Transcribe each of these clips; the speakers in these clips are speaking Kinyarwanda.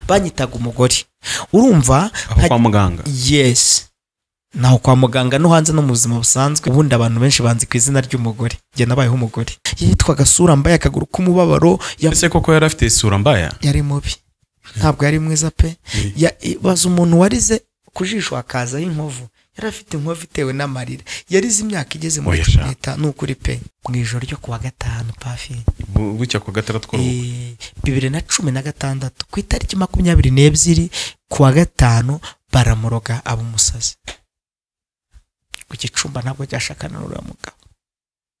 banyitaga umugore urumva aho nka- kwa muganga yesi naho kwa muganga no hanze no mu buzima busanzwe ubundi abantu benshi banzi ku izina ry'umugore njye nabayeho umugore yitwaga sura mbaye akaguru k'umubabaro ya- ese koko yari afite isura mbaya yari mubi ntabwo yari mwiza pe Ya- baza umuntu warize ku jisho hakazaho inkovu yari afite inkovu itewe n'amarira yarize imyaka igeze muri Oya cumi sha. n'itanu ni ukuri pe mu ijoro ryo kuwa gatanu pafi Bu- bucya ku gatara tw'uruhu Eh, bibiri na cumi na gatandatu ku itariki makumyabiri n'ebyiri kuwa gatanu baramuroga aba umusazi ku gicumba ntabwo cyashakana n'uriya mugabo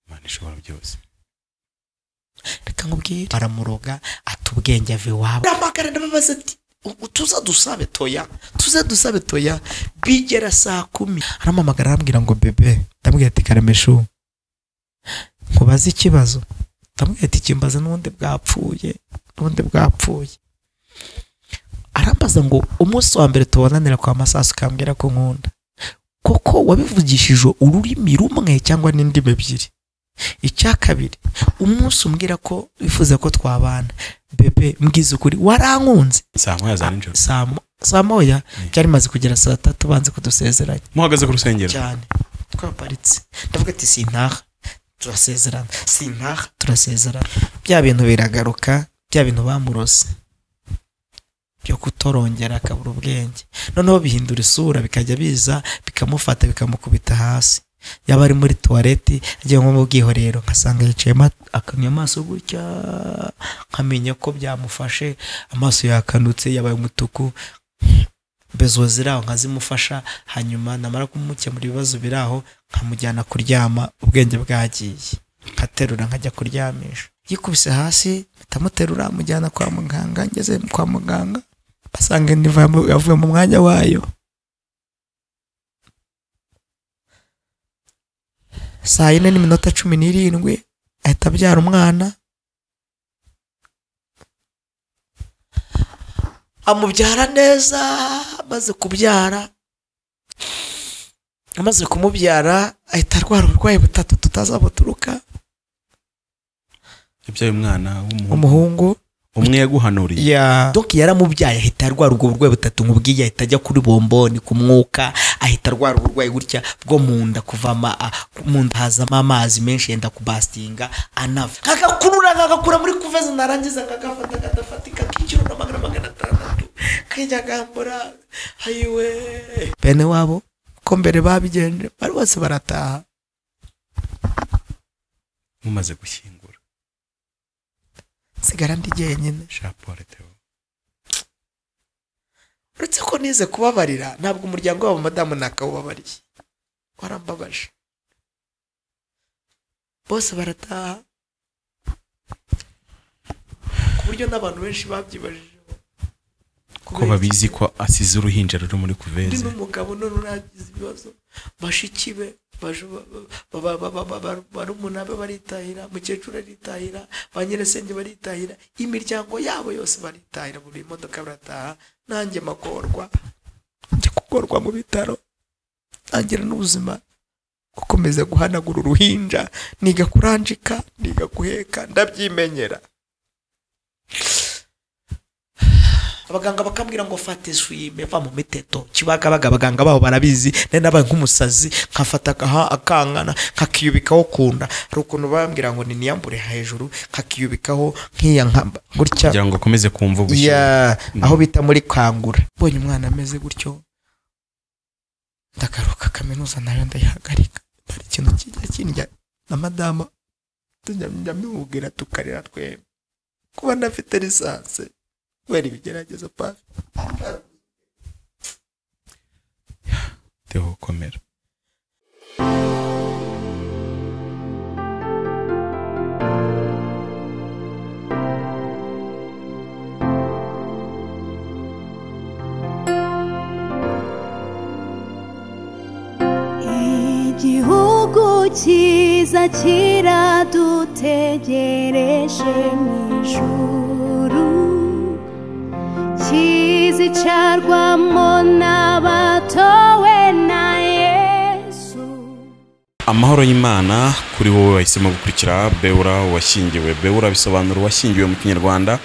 imana ishobora byose reka nkubwire baramuroga ata ubwenge ava iwabo aramagara ndababaza ati "U- tuza dusabe toya tuza dusabe toya bigera saa kumi arampamagara arambwira ngo bebe ndamubwira ati karameshu nkubaze ikibazo ndamubwira ati kimbaze n'ubundi bwapfuye n'ubundi bwapfuye arambaza ngo umunsi wa mbere tubonanira kwa masasu ukambwira ko nkunda koko wabivugishije ururimi rumwe cyangwa n'indimi ebyiri icya kabiri umunsi umbwira ko wifuza ko twabana bebe mbwiza ukuri warankunze saa moya za nijoro saa mo- saa moya Mm. byari bimaze kugera saa tatu banze kudusezeranya muhagaze ku rusengero cyane twaparitse ndavuga ati sintaha turasezerana sintaha turasezerana bya bintu biragaruka bya bintu bamurose byo kutorongera akabura ubwenge noneho bihindura isura bikajya biza bikamufata bikamukubita hasi yaba ari muri tuwareti agiye nko mu bwiherero nkasanga yicayemo akamya amaso gutya nkamenya ko byamufashe amaso yakanutse yabaye umutuku bezo ziraho nkazimufasha hanyuma namara kumukemura ibibazo biraho nkamujyana kuryama ubwenge bwagiye nkaterura nkajya kuryamisha yikubise hasi ndamuterura mujyana kwa muganga ngeze kwa muganga basanga indiva yamu- yavuye mu mwanya wayo saa yine n'iminota cumi n'irindwi ahita abyara umwana amubyara neza amaze kubyara amaze kumubyara ahita arwara uburwayi butatu tutazi buturuka yabyaye umwana w'umuhungu umuhungu umwe yaguhanuriye ya doki yaramubyaye ahita arwara ubwo burwayi butatu nkubwiye ahita ajya kuri bomboni ku mwuka ahita arwara uburwayi gutya bwo mu nda kuvama a- mu nda hazamo amazi menshi yenda kubasitinga anava nkagakurura nkagakura muri kuveze narangiza nkagafata kadafatika k'ikiro na magana magana atandatu kajya gambura ayiwe bene wabo ko mbere babigenje bari bose barataha mumaze gushyingura nsigara ndi jyenyine shapure teo uretse ko nize kubabarira ntabwo umuryango wabo madamu ntakawubabariye warambabaje bose barataha ku buryo n'abantu benshi babyibajijeho ko babizi ko asize uruhinja ruri muri undi kuveze n'umugabo none uragize ibibazo bashiki be baje ba- ba- ba- ba- ba- ba- ba- barumuna be baritahira mukecuru aritahira ba nyirisenge baritahira imiryango yabo yose baritahira buri modoka barataha nanjye magorwa njya kugorwa mu bitaro ntangira n'ubuzima gukomeza guhanagura uruhinja niga kuranjika niga guheka ndabyimenyera abaganga bakambwira ngo fate swime va mu miteto kibagabaga abaganga babo barabizi nari nabaye nk'umusazi nkafata akaha- akankana nkakiyubikaho kunda hari ukuntu bambwira ngo niniyambure hejuru nkakiyubikaho nk'iya nka- gutya kugira ngo akomeze kumva ubushyuhe ya Mm. aho bita muri kangura mbonye umwana ameze gutyo ndagaruka kaminuza nayo ndayihagarika hari ikintu kijya kindya na madama tunyamubwira tukarira twembi kuba ntafite lisansi kubera ibigeragezo pa teo komera igihugu cyiza kiradutegereje mu ijuru kizicarwamo n'abatowe na yesu amahoro y'imana kuri wowe wahisemo gukurikira beura washyingiwe beura bisobanura uwashyingiwe mu kinyarwanda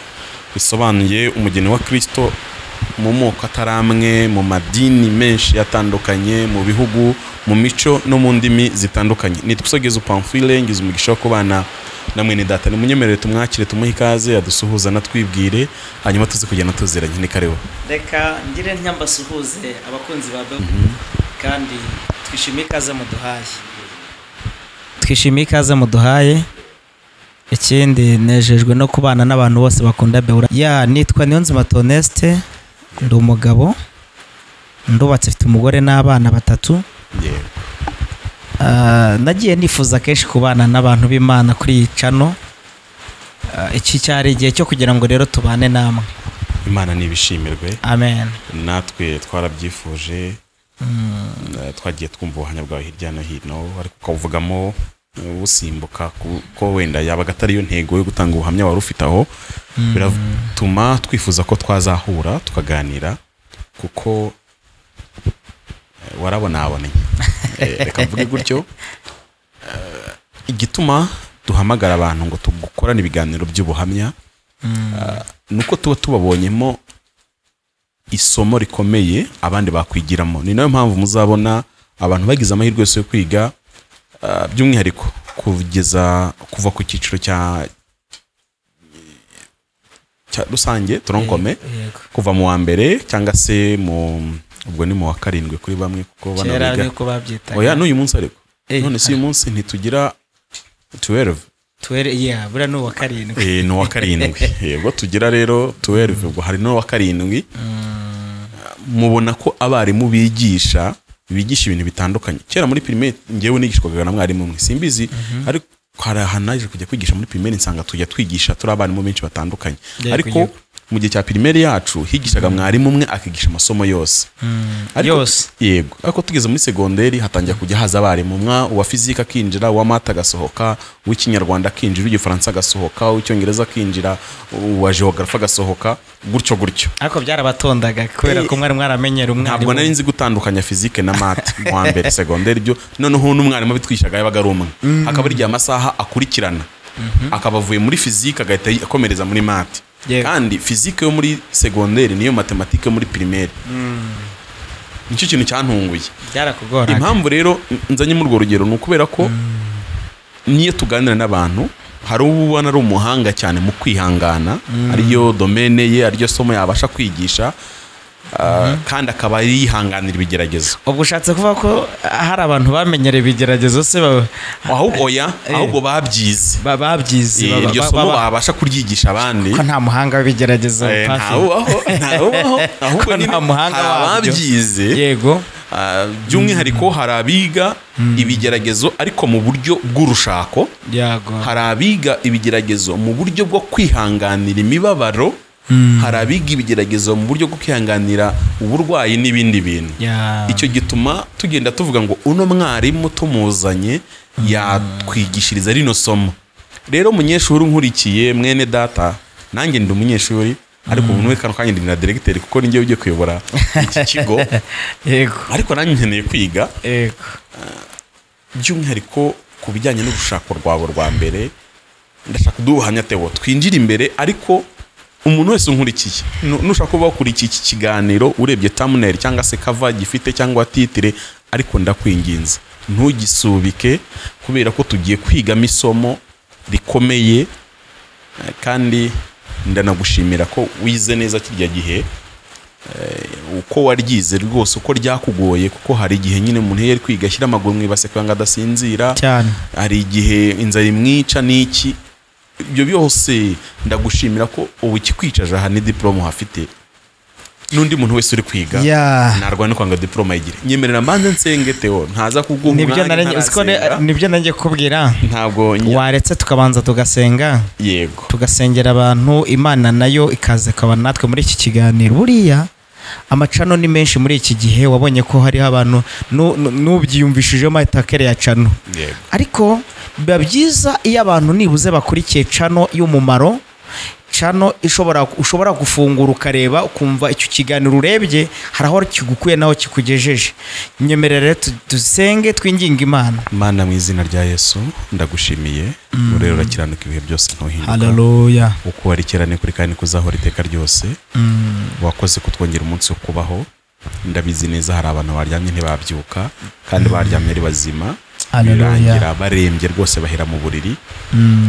bisobanuye umugeni wa kirisito mu moko atari amwe mu madini menshi atandukanye mu bihugu mu mico no mu ndimi zitandukanye nitwisogeza upamfire ngize umugisha wo kubana namwe ni data nimunyemerere tumwakire tumuhe ikaze adusuhuza anatwibwire hanyuma tuze kugenda tuziranye ni kareba reka ngire ntyambasuhuze abakunzi ba dodo kandi twishimiye ikaze muduhaye twishimiye ikaze muduhaye ikindi nejejwe no kubana n'abantu bose bakunda bewura ya nitwa niyonzima tonesite ndi umugabo ndubatse mfite umugore n'abana batatu yewe Ah, nagiye nifuza kenshi kubana n'abantu b'imana kuri iyi cano Ah, iki cyari igihe cyo kugira ngo rero tubane namwe imana ntibishimirwe amen natwe twarabyifuje Eh, twagiye twumva ubuhamya bwawe hirya no hino ariko ukawuvugamo eh, usimbuka kuko wenda yabaga atari yo ntego yo gutanga ubuhamya wari ufite aho biratuma twifuza ko twazahura tukaganira kuko eh, warabonaboneye Eh, reka mvuge gutyo Eh, igituma duhamagara abantu ngo tugukorane ibiganiro by'ubuhamya eh, ni uko tuba tubabonyemo isomo rikomeye abandi bakwigiramo ni nayo mpamvu muzabona abantu bagize amahirwe yose yo kwiga ah, by'umwihariko kugeza kuva ku cyiciro cya cya rusange turankome Yego. kuva mu wa mbere cyangwa se mu ubwo ni mu wa karindwi kuri bamwe kuko bano kera biga nk'uko babyitaga oya n'uyu munsi ariko Eh, none si uyu munsi ntitugira 12 tuwere ya buriya ni uwa karindwi Eh, ni uwa karindwi yego tugira rero 12 ubwo hari n'uwa karindwi mubona ko abarimu bigisha bigisha ibintu bitandukanye kera muri pirimeri ngewe nigishwaga na mwarimu umwe simbizi ariko hari ahantu naje kujya kwigisha muri pirimeri nsanga tujya twigisha turi abarimu benshi batandukanye Yego, ariko yego. mu gihe cya pirimeri yacu higishaga mwarimu umwe akigisha amasomo yose Ariko- yose yego ariko tugeze muri segonderi hatangira kujya haza abarimu mwa uwa fizike akinjira uwa mata agasohoka uw'ikinyarwanda akinjira uw'igifaransa agasohoka uw'icyongereza akinjira uwa geographe agasohoka gutyo gutyo ariko byarabatondaga kubera ko mwari mwaramenyera umwarimu ntabwo nari nzi gutandukanya fizike na mate mu wa mbere segonderi byo noneho n'umwarimu abitwishaga yabaga ari umwe akaba ari igihe amasaha akurikirana akaba avuye muri fizike agahita akomereza muri mate Yego. kandi fizike yo muri segonderi niyo matematike yo muri pirimeri nicyo kintu cyantunguye byarakugoraga impamvu rero nzanye muri urwo rugero ni ukubera ko niyo tuganira n'abantu hari uwo ubona ari umuhanga cyane mu kwihangana ariyo domene ye ariryo somo yabasha kwigisha ah, kandi akaba yihanganira ibigeragezo ubwo ushatse kuvuga ko ah, hari abantu bamenyera ibigeragezo se ba- ahubwo oya ahubwo babyize ba- babyize Eh, ba- iryo ba- somo ba- babasha kuryigisha abandi ko nta muhanga w'ibigeragezo Eh, Pafi. ntawubaho ntawubaho ahubwo Ko nyine nta muhanga hari wabyo. ababyize yego Ah, by'umwihariko hari abiga ibigeragezo ariko mu buryo bw'urushako yego hari abiga ibigeragezo mu buryo bwo kwihanganira imibabaro hari abiga ibigeragezo mu buryo bwo kwihanganira uburwayi n'ibindi bintu Ya. icyo gituma tugenda tuvuga ngo uno mwarimu tumuzanye yatwigishiriza rino somo rero umunyeshuri unkurikiye mwene data nanjye ndi umunyeshuri ariko ubu n'uwe kano kanya ndi na diregiteri kuko ni njyewe ugiye kuyobora iki kigo yego ariko nanjye nkeneye kwiga yego by'umwihariko ku bijyanye n'urushako rwabo rwa mbere ndashaka uduhamya tewo twinjire imbere ariko umuntu wese unkurikiye nu- nushaka kuba wakurikiye iki kiganiro urebye tamuneri cyangwa se kava gifite cyangwa titire ariko ndakwinginze ntugisubike kubera ko tugiye kwigamo isomo rikomeye eh, kandi ndanagushimira ko wize neza kirya gihe uko waryize rwose uko ryakugoye kuko hari igihe nyine umuntu iyo ari kwiga ashyira amaguru mu ibase kugira ngo adasinzira cyane hari igihe inzara imwica n'iki ibyo byose ndagushimira ko ubu ikikwicaje aha ni diporome uhafite n'undi muntu wese uri kwiga Ya. ntarwana kwanga diporome ayigire nyemerera mbanze nsenge Theo ntaza kuguha nibyo umwanya nari- siko ne- ntarasenga nibyo nanjye kubwira ntabwo njya- waretse tukabanza tugasenga yego tugasengera abantu imana nayo ikaza ikaba natwe muri iki kiganiro buriya amacano ni menshi muri iki gihe wabonye ko hariho abantu nu- nu- n'ubyiyumvishijemo atakere ya cano yego ariko biba byiza iyo abantu nibuze bakurikiye cano y'umumaro cano ishobora ushobora gufungura ukareba ukumva icyo kiganiro urebye hari aho kigukuye n'aho kikugejeje nyemerere tu- dusenge twinginga imana mana mu izina rya yesu ndagushimiye urero urakiranuka ibihe byose ntuhinduka haleluya uko warikirane kuri kandi kuzahora iteka ryose wakoze kutwongera umunsi wo kubaho ndabizi neza hari abantu baryamye ntibabyuka kandi baryamye ari bazima Haleluya. birangira barembye rwose bahera mu buriri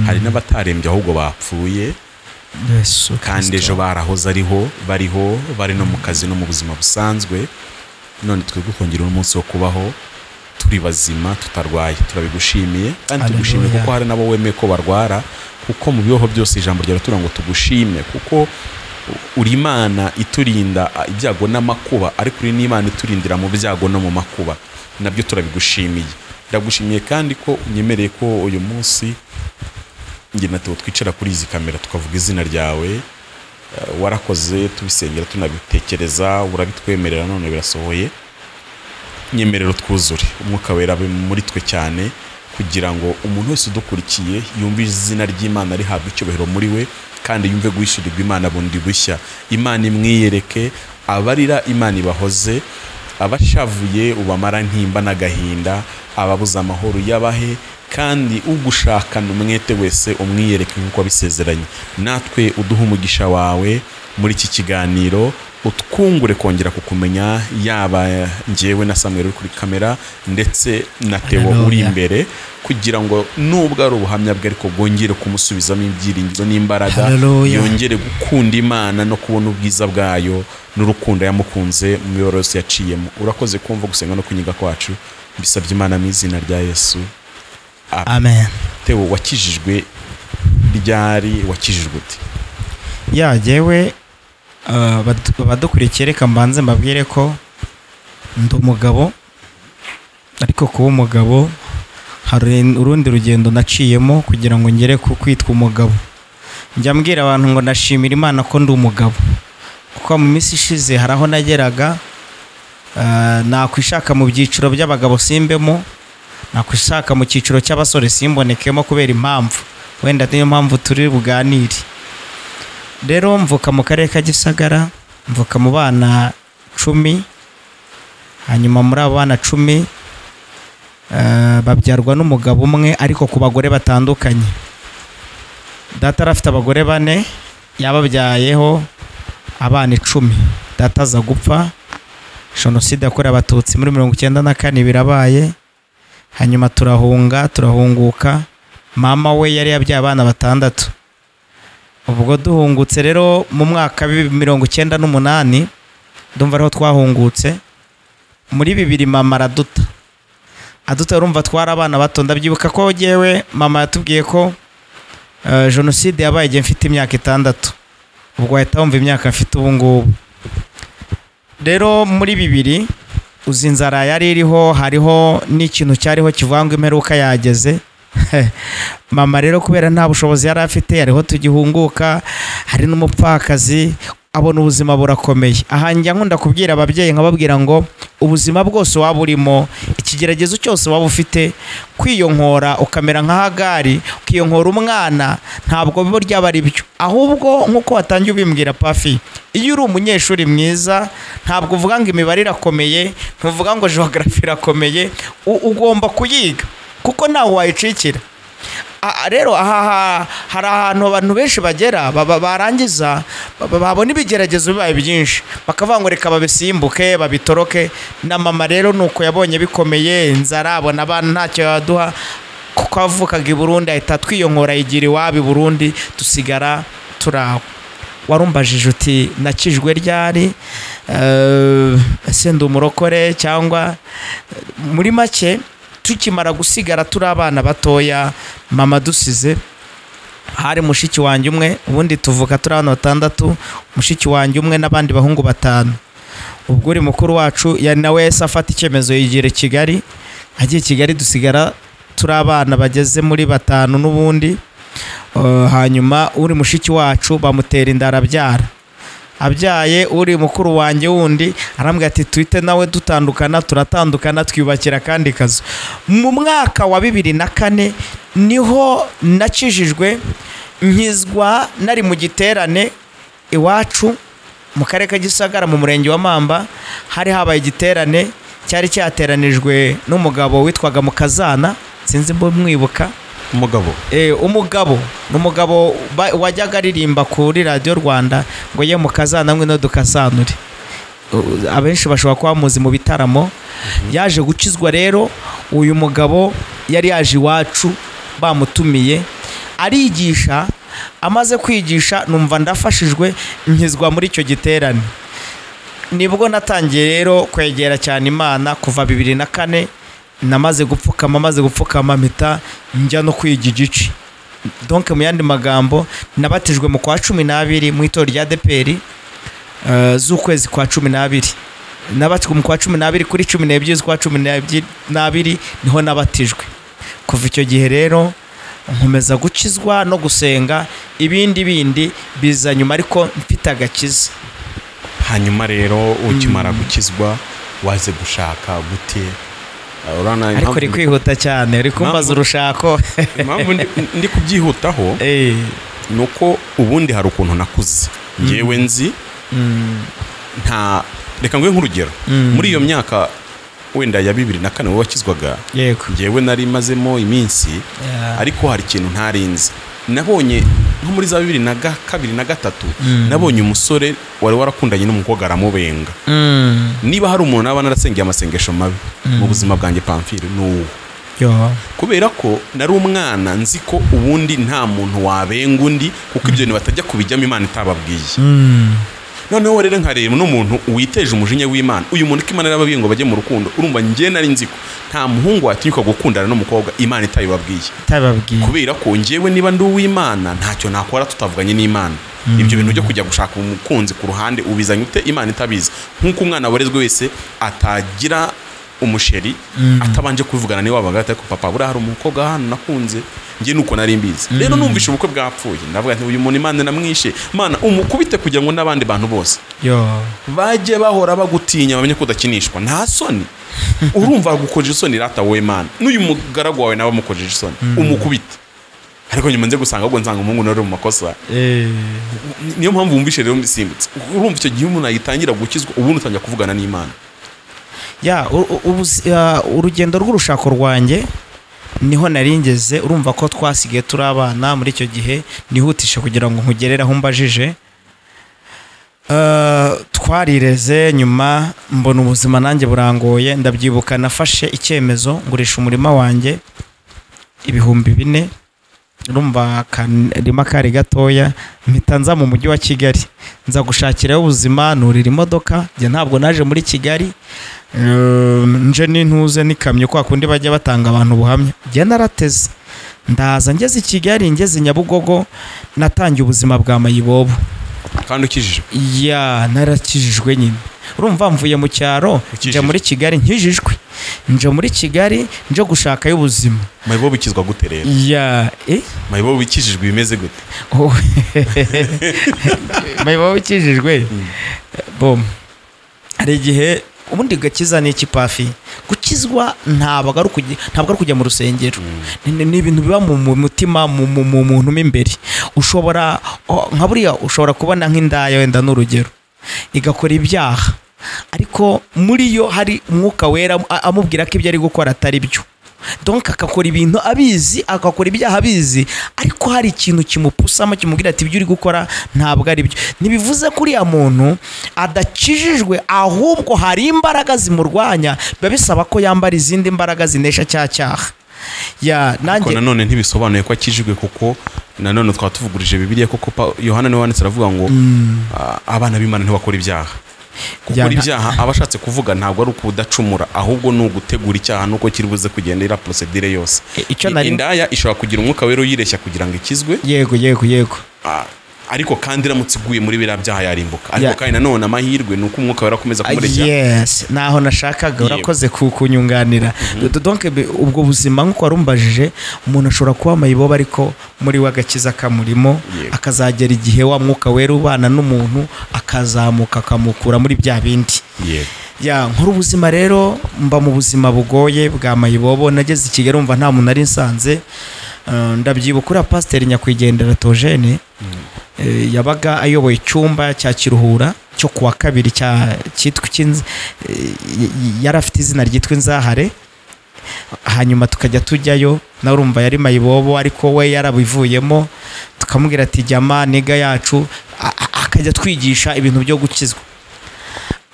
hari n'abatarembye ahubwo bapfuye yesu kandi ejo barahoze ariho bariho bari no mu kazi no mu buzima busanzwe none twebwe kongera umunsi wo kubaho turi bazima tutarwaye turabigushimiye kandi Haleluya. tugushimiye kuko hari n'abo wemeye ko barwara kuko mu bibaho byose ijambo ryawe turagira ngo tugushime kuko uri imana iturinda ah, ibyago n'amakuba ariko uri n'imana iturindira mu byago no mu makuba nabyo turabigushimiye ndagushimiye kandi ko unyemereye ko uyu munsi njye na Theo twicara kuri izi kamera tukavuga izina ryawe eh, warakoze tubisengera tunabitekereza urabitwemerera none birasohoye nyemerero twuzure umwuka wera abe muri twe cyane kugira ngo umuntu wese udukurikiye yumve izina ry'imana rihabwa icyubahiro muri we kandi yumve guhishurirwa imana bundi bushya imana imwiyereke abarira imana ibahoze abashavuye ubamara ntimba n'agahinda ababuze amahoro yabahe kandi ugushakana umwete wese umwiyereke nk'uko abisezeranye natwe uduhe umugisha wawe muri iki kiganiro utwungure kongera kukumenya yaba ngewe na samweri uri kuri kamera ndetse na teo Hallelujah. uri imbere kugira ngo nubwo ari ubuhamya bwe ariko bwongere kumusubizamo ibyiringiro n'imbaraga Hallelujah. yongere gukunda imana no kubona ubwiza bwayo n'urukundo yamukunze mu miyoboro yose yaciyemo urakoze kumva gusenga no kunyiga kwacu mbisabye imana mu izina rya yesu amen teo wakijijwe ryari wakijijwe ute ya jyewe uh, bad- abadukurikiye reka mbanze mbabwire ko ndi umugabo ariko kuba umugabo hari urundi rugendo naciyemo kugira ngo ngere ku kwitwa umugabo njya mbwira abantu ngo ndashimira imana ko ndi umugabo kuko mu minsi ishize hari aho nageraga uh, nakwishaka mu byiciro by'abagabo simbemo nakwishaka mu cyiciro cy'abasore simbonekemo kubera impamvu wenda niyo mpamvu turi buganire rero mvuka mu karere ka gisagara mvuka mu bana cumi hanyuma muri abo bana cumi eh, babyarwa n'umugabo umwe ariko ku bagore batandukanye data yari afite abagore bane yababyayeho abana icumi data aza gupfa jenoside yakorewe abatutsi muri mirongo icyenda na kane birabaye hanyuma turahunga turahunguka mama we yari yabyaye abana batandatu ubwo duhungutse rero mu mwaka w'ibihumbi mirongo icyenda n'umunani ndumva ariho twahungutse muri bibiri mama araduta aduta urumva twari abana bato ndabyibuka ko yewe mama yatubwiye ko eh, jenoside yabaye igihe mfite imyaka itandatu ubwo wahita wumva imyaka mfite ubu ngubu rero muri bibiri uzi inzara yari iriho hariho n'ikintu cyariho kivuga ngo imperuka yageze mama rero kubera nta bushobozi yari afite hariho tugihunguka hari n'umupfakazi abona ubuzima burakomeye aha njya nkunda kubwira ababyeyi nkababwira ngo ubuzima bwose waba urimo ikigeragezo cyose waba ufite kwiyonkora ukamera nka hagari ukiyonkora umwana ntabwo biba ryaba ari byo ahubwo nk'uko watangiye ubimbwira pafi iyo uri umunyeshuri mwiza ntabwo uvuga ngo imibare irakomeye ntuvuga ngo jogarafi irakomeye u- ugomba kuyiga kuko ntawe wayicikira A- a- rero aha ha- hari ahantu abantu benshi bagera baba- barangiza baba- babona ibigeragezo bibaye byinshi bakavuga ngo reka babisimbuke babitoroke na mama rero ni uko yabonye bikomeye inzara abona abana ntacyo yaduha kuko avukaga i burundi ahita twiyonkora yigira iwabo i burundi dusigara turi aho warumbajije uti nakijwe ryari Eh, ese ndi umurokore cyangwa muri make tukimara gusigara turi abana batoya mama dusize hari mushiki wanjye umwe ubundi tuvuka turi abana batandatu mushiki wanjye umwe n'abandi bahungu batanu ubwo uri mukuru wacu ya nawe yahise afata icyemezo yigira i kigali agiye i kigali dusigara turi abana bageze muri batanu n'ubundi Eh, hanyuma uri mushiki wacu bamutera inda arabyara abyaye uri mukuru wanjye wundi arambwira ati twite nawe dutandukana turatandukana twiyubakira akandi kazu mu mwaka wa bibiri na kane niho nakijijwe nkizwa nari mu giterane iwacu mu karere ka gisagara mu murenge wa mamba hari habaye igiterane cyari cyateranijwe n'umugabo witwaga mukazana sinzi mbumwibuka umugabo Eh, umugabo ni umugabo ba- wajyaga aririmba kuri radiyo rwanda ngo ye mukazana mwe no dukasanure U- abenshi bashobora kuba bamuzi mu bitaramo yaje gukizwa rero uyu mugabo yari yaje iwacu bamutumiye arigisha amaze kwigisha numva ndafashijwe nkizwa muri icyo giterane nibwo natangiye rero kwegera cyane imana kuva bibiri na kane namaze gupfukama maze gupfukama mpita njya no kwiga igice donke mu yandi magambo nabatijwe mu kwa cumi n'abiri mu itorero rya deperi z'ukwezi kwa cumi n'abiri nabatijwe mu kwa cumi n'abiri kuri cumi n'ebyiri z'ukwa cumi n'ebyi- n'abiri niho nabatijwe kuva icyo gihe rero nkomeza gukizwa no gusenga ibindi bindi biza nyuma ariko mfite agakiza hanyuma rero ukimara gukizwa waze gushaka gute Uh, urabona ariko impamvu- uri kwihuta cyane uri kumbaza Impamvu- urushako impamvu ndi- ndi kubyihutaho Eh, ni uko ubundi hari ukuntu nakuze ngewe nzi nta reka nguhe nk'urugero muri iyo myaka wenda ya bibiri na kane wakizwaga yego ngewe nari mazemo iminsi Yeah. ariko hari ikintu ntarinzi nabonye nko muri za bibiri na ga- kabiri na gatatu nabonye umusore wari warakundanye n'umukobwa aramubenga Mm, niba hari umuntu naba narasengeye amasengesho mabi mu buzima bwanjye pamfire ni uwo yo. kubera ko nari umwana nzi ko ubundi nta muntu wabenga undi kuko ibyo bintu batajya kubijyamo imana itababwiye Mm, noneho rero nkareba n'umuntu witeje umujinya w'imana uyu muntu ko imana yarababwiye ngo bajye mu rukundo urumva njye nari nzi ko nta muhungu watinyuka gukundana n'umukobwa imana itayibabwiye Utababwiye. kubera ko njyewe niba ndi uw'imana ntacyo nakora tutavuganye n'imana ibyo bintu byo kujya gushaka umukunzi ku ruhande ubizanye ute imana itabizi nk'uko umwana warezwe wese atagira umusheri atabanje kuvugana niwe wabaga atari ko papa buriya hari umukobwa hano nakunze njye nuko nari mbizi rero numvishe ubukwe bwapfuye ndavuga nti uyu muntu imana namwishe mana umukubite kugira ngo n'abandi bantu bose Yo. bajye bahora bagutinya bamenye ko udakinishwa nta soni urumva agukojeje isoni rata wowe mana n'uyu mugaragu wawe nawe amukojeje isoni umukubita ariko nyuma nze gusanga ahubwo nsanga umuhungu nawe ari mu makosa Eh, Ni- niyo mpamvu wumvishe rero mbisimbutse urumva icyo gihe umuntu ayitangira gukizwa ubundi utangira kuvugana n'imana ya u- u- ubuzi- ya, urugendo rw'urushako rwanjye niho nari ngeze urumva ko twasigaye turi abana muri icyo gihe nihutishe kugira ngo nkugerere aho mbajije Eh, twarireze nyuma mbona ubuzima nanjye burangoye ndabyibuka nafashe icyemezo ngurisha umurima wanjye ibihumbi bine urumva akarima kari gatoya mpita nza mu mujyi wa kigali nza gushakirayo ubuzima nurira imodoka njye ntabwo naje muri kigali Eh, nje n'intuze n'ikamyo kwa kundi bajya batanga abantu ubuhamya njye narateze ndaza ngeze i kigali ngeze i nyabugogo natangiye ubuzima bwa mayibobo kandi ukijijwe ya narakijijwe nyine urumva mvuye mu cyaro Ukijijwe. njya muri kigali nkijijwe nje muri kigali nje gushakayo ubuzima mayibo bikizwa gute rero ya eh mayibo bikijijwe bimeze gute Oh. mayibobo ukijijwe bom hari igihe ubundi gakiza ni iki pafi gukizwa ntabwo ari ukujya ntabwo ari ukujya mu rusengero Ni- ni ni ibintu biba mu mu mutima mu mu- mu muntu mo imbere ushobora oh, nka buriya ushobora kubona nk'indaya wenda n'urugero igakora ibyaha ariko muri yo hari umwuka wera am- amubwira ko ibyo ari gukora atari byo donk akakora ibintu abizi agakora ibyaha abizi ariko hari ikintu kimupusamo kimubwira ati ibyo uri gukora ntabwo ari byo ntibivuze ko uriya muntu adakijijwe ahubwo hari imbaraga zimurwanya biba bisaba ko yambara izindi mbaraga zinesha cya cyaha ya ariko nanjye nanone ntibisobanuye ko akijijwe kuko nanone twaba tuvugurije bibiliya kuko Pa- yohana niwe wanditse aravuga ngo "Ah, abana b'imana ntibakora ibyaha Ya, gukora nta- ibyaha aba ashatse kuvuga ntabwo ari ukudacumura ahubwo ni ugutegura icyaha nuko kiri buze kugenda iriya porosedire yose I- icyo nari- indaya ishobora kugira umwuka wera uyireshya kugira ngo ikizwe yego yego yego ah, ariko kandi iramutse iguye muri biriya byaha yarimbuka ariko Ya. kandi nanone amahirwe ni uko umwuka wera akomeza kumurekera yes ntaho nashakaga Yego. urakoze ku- kunyunganira Do- donc be- ubwo buzima nk'uko wari umbajije umuntu ashobora kuba amayibobo ariko muri we agakiza kamurimo Yego. akazagera igihe wa mwuka wera ubana n'umuntu akazamuka akamukura muri bya bindi yego ya nkuru ubuzima rero mba mu buzima bugoye bwa mayibobo nageze i kigali umva nta muntu nari nsanze Eh, ndabyibuka uriya pasiteri nyakwigendera tojene eh, yabaga ayoboye icyumba cya kiruhura cyo kuwa kabiri cya cyitwa icy'inz- eh, y- y- yari afite izina ryitwa inzahare hanyuma tukajya tujyayo nawe urumva yari mayibobo ariko we yarabivuyemo tukamubwira ati jyama niga yacu a- a- akajya twigisha ibintu byo gukizwa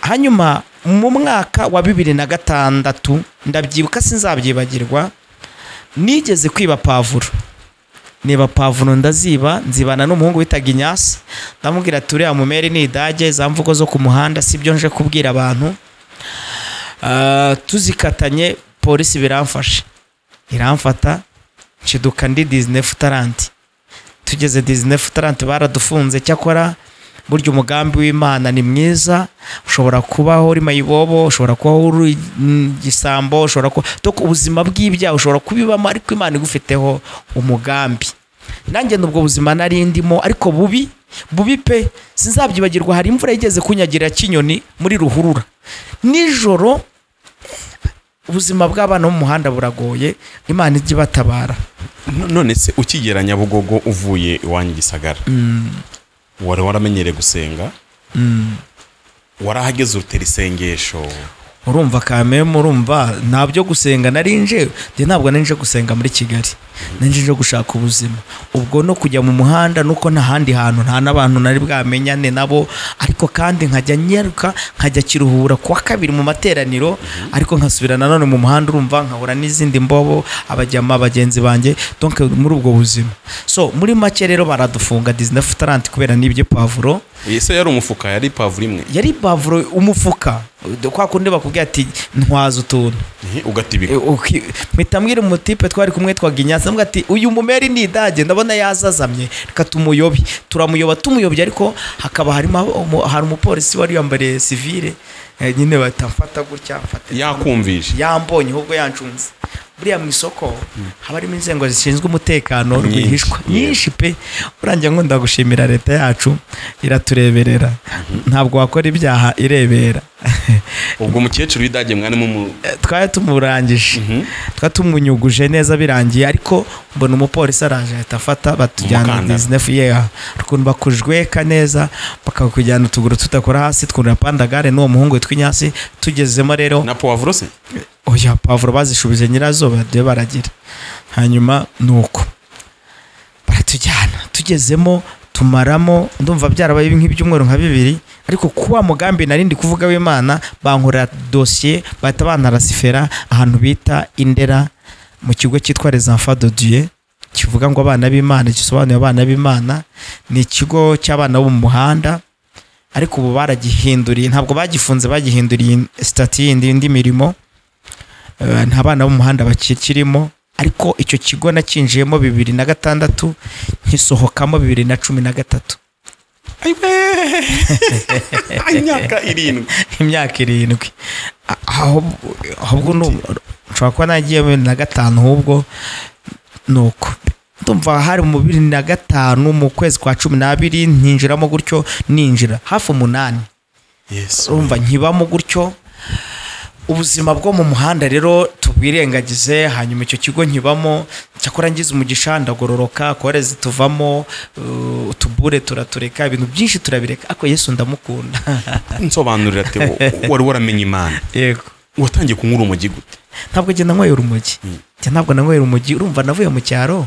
hanyuma mu mwaka wa bibiri na gatandatu ndabyibuka sinzabyibagirwa nigeze kwiba pavuro niba pavuro ndaziba nzibana n'umuhungu witaga inyasi ndamubwira ati uriya mumeri ni idage za mvugo zo ku muhanda si byo nje kubwira abantu Ah, tuzikatanye polisi biramfashe iramfata nshiduka ndi dizinefu taranti tugeze dizinefu taranti baradufunze cyakora burya umugambi w'imana ni mwiza ushobora kubaho uri mayibobo ushobora kubaho uri mm, gisambo ushobora kuba Dok, ubuzima bw'ibyaha ushobora kubibamo ariko imana igufiteho umugambi nanjye n'ubwo buzima nari ndimo ariko bubi bubi pe sinzabyibagirwa hari imvura yigeze kunyagira kinyoni muri ruhurura nijoro ubuzima bw'abana bo mu muhanda buragoye imana ijya ibatabara No- none se ukigera nyabugogo uvuye iwanyu gisagara wari waramenyereye gusenga warahageze urutera isengesho urumva kamemu urumva nta byo gusenga nari nje njye ntabwo nari nje gusenga muri kigali nari nje nje gushaka ubuzima ubwo no kujya mu muhanda nuko nta handi hantu nta n'abantu nari bwamenyane nabo ariko kandi nkajya nyaruka nkajya kiruhura kuwa kabiri mu materaniro ariko nkasubira nanone mu muhanda urumva nkahura n'izindi mbobo abajyama bagenzi banjye donc muri ubwo buzima so muri make rero baradufunga disney futarante kubera n'ibyo pavuro ese yari umufuka yari pavuro imwe yari pavuro umufuka kwa kundi bakubwira ati ntwaza utuntu Ehe, ugatibika E, uki- mpita mbwira umutipe twari kumwe twaga inyatsi ndavuga ati uyu mumeri ni idage ndabona yazazamye reka tumuyobe turamuyoba tumuyobye ariko hakaba harimo abo- umu- hari umupolisi wari yambariye sivire eh, nyine bahita mfata gutya mfata yakumvishe yambonye ahubwo yancunze buriya mu isoko haba harimo inzego zishinzwe umutekano Nyinshi, rwihishwa yego. nyinshi pe urangira ngo ndagushimira leta yacu iratureberera ntabwo wakora ibyaha irebera ubwo umukecuru w'idage mwarimo mu- twari tumurangije Mhm. twari tumunyuguje neza birangiye ariko mbona umupolisi araje ahita afata batujyana Umukandara. dizinefu yeha ukuntu bakujweka neza bakakujyana utuguru tudakora hasi twurira pandagare n'uwo muhungu witwa inyasi tugezemo rero na puwavuro se oya pavuro bazishubije nyirazo bagiye baragira hanyuma ni uko baratujyana tugezemo tumaramo ndumva byarabaye nk'ibyumweru nka bibiri ariko ku wa mugambi nari ndi kuvuga w'imana bankorera dosiye bahita banarasifera ahantu bita indera mu kigo cyitwa les enfants de dieu kivuga ngo abana b'imana gisobanuye abana b'imana ni ikigo cy'abana bo mu muhanda ariko ubu baragihinduriye ntabwo bagifunze bagihinduriye sitati yindi y'indi mirimo Eh, nta bana bo mu muhanda bakikirimo ariko icyo kigo nakinjiyemo bibiri na gatandatu nkisohokamo bibiri na cumi na gatatu imyaka irindwi imyaka irindwi A- aho- ahubwo ni ubu- nshobora kuba nagiye bibiri na gatanu ahubwo ni uko ndumva hari mu bibiri na gatanu mu kwezi kwa cumi n'abiri ntinjiramo gutyo ninjira hafi umunani yesu urumva nkibamo gutyo ubuzima bwo mu muhanda rero tubwirengagize hanyuma icyo kigo nkibamo cyakora ngize umugisha ndagororoka korezi tuvamo uh, utubure turatureka ibintu byinshi turabireka ariko yesu ndamukunda nsobanurira ati wo- wari waramenye imana yego watangiye kunyura umujyi gute ntabwo njye nanyweye urumogi njye ntabwo nanyweye urumogi urumva navuye mu cyaro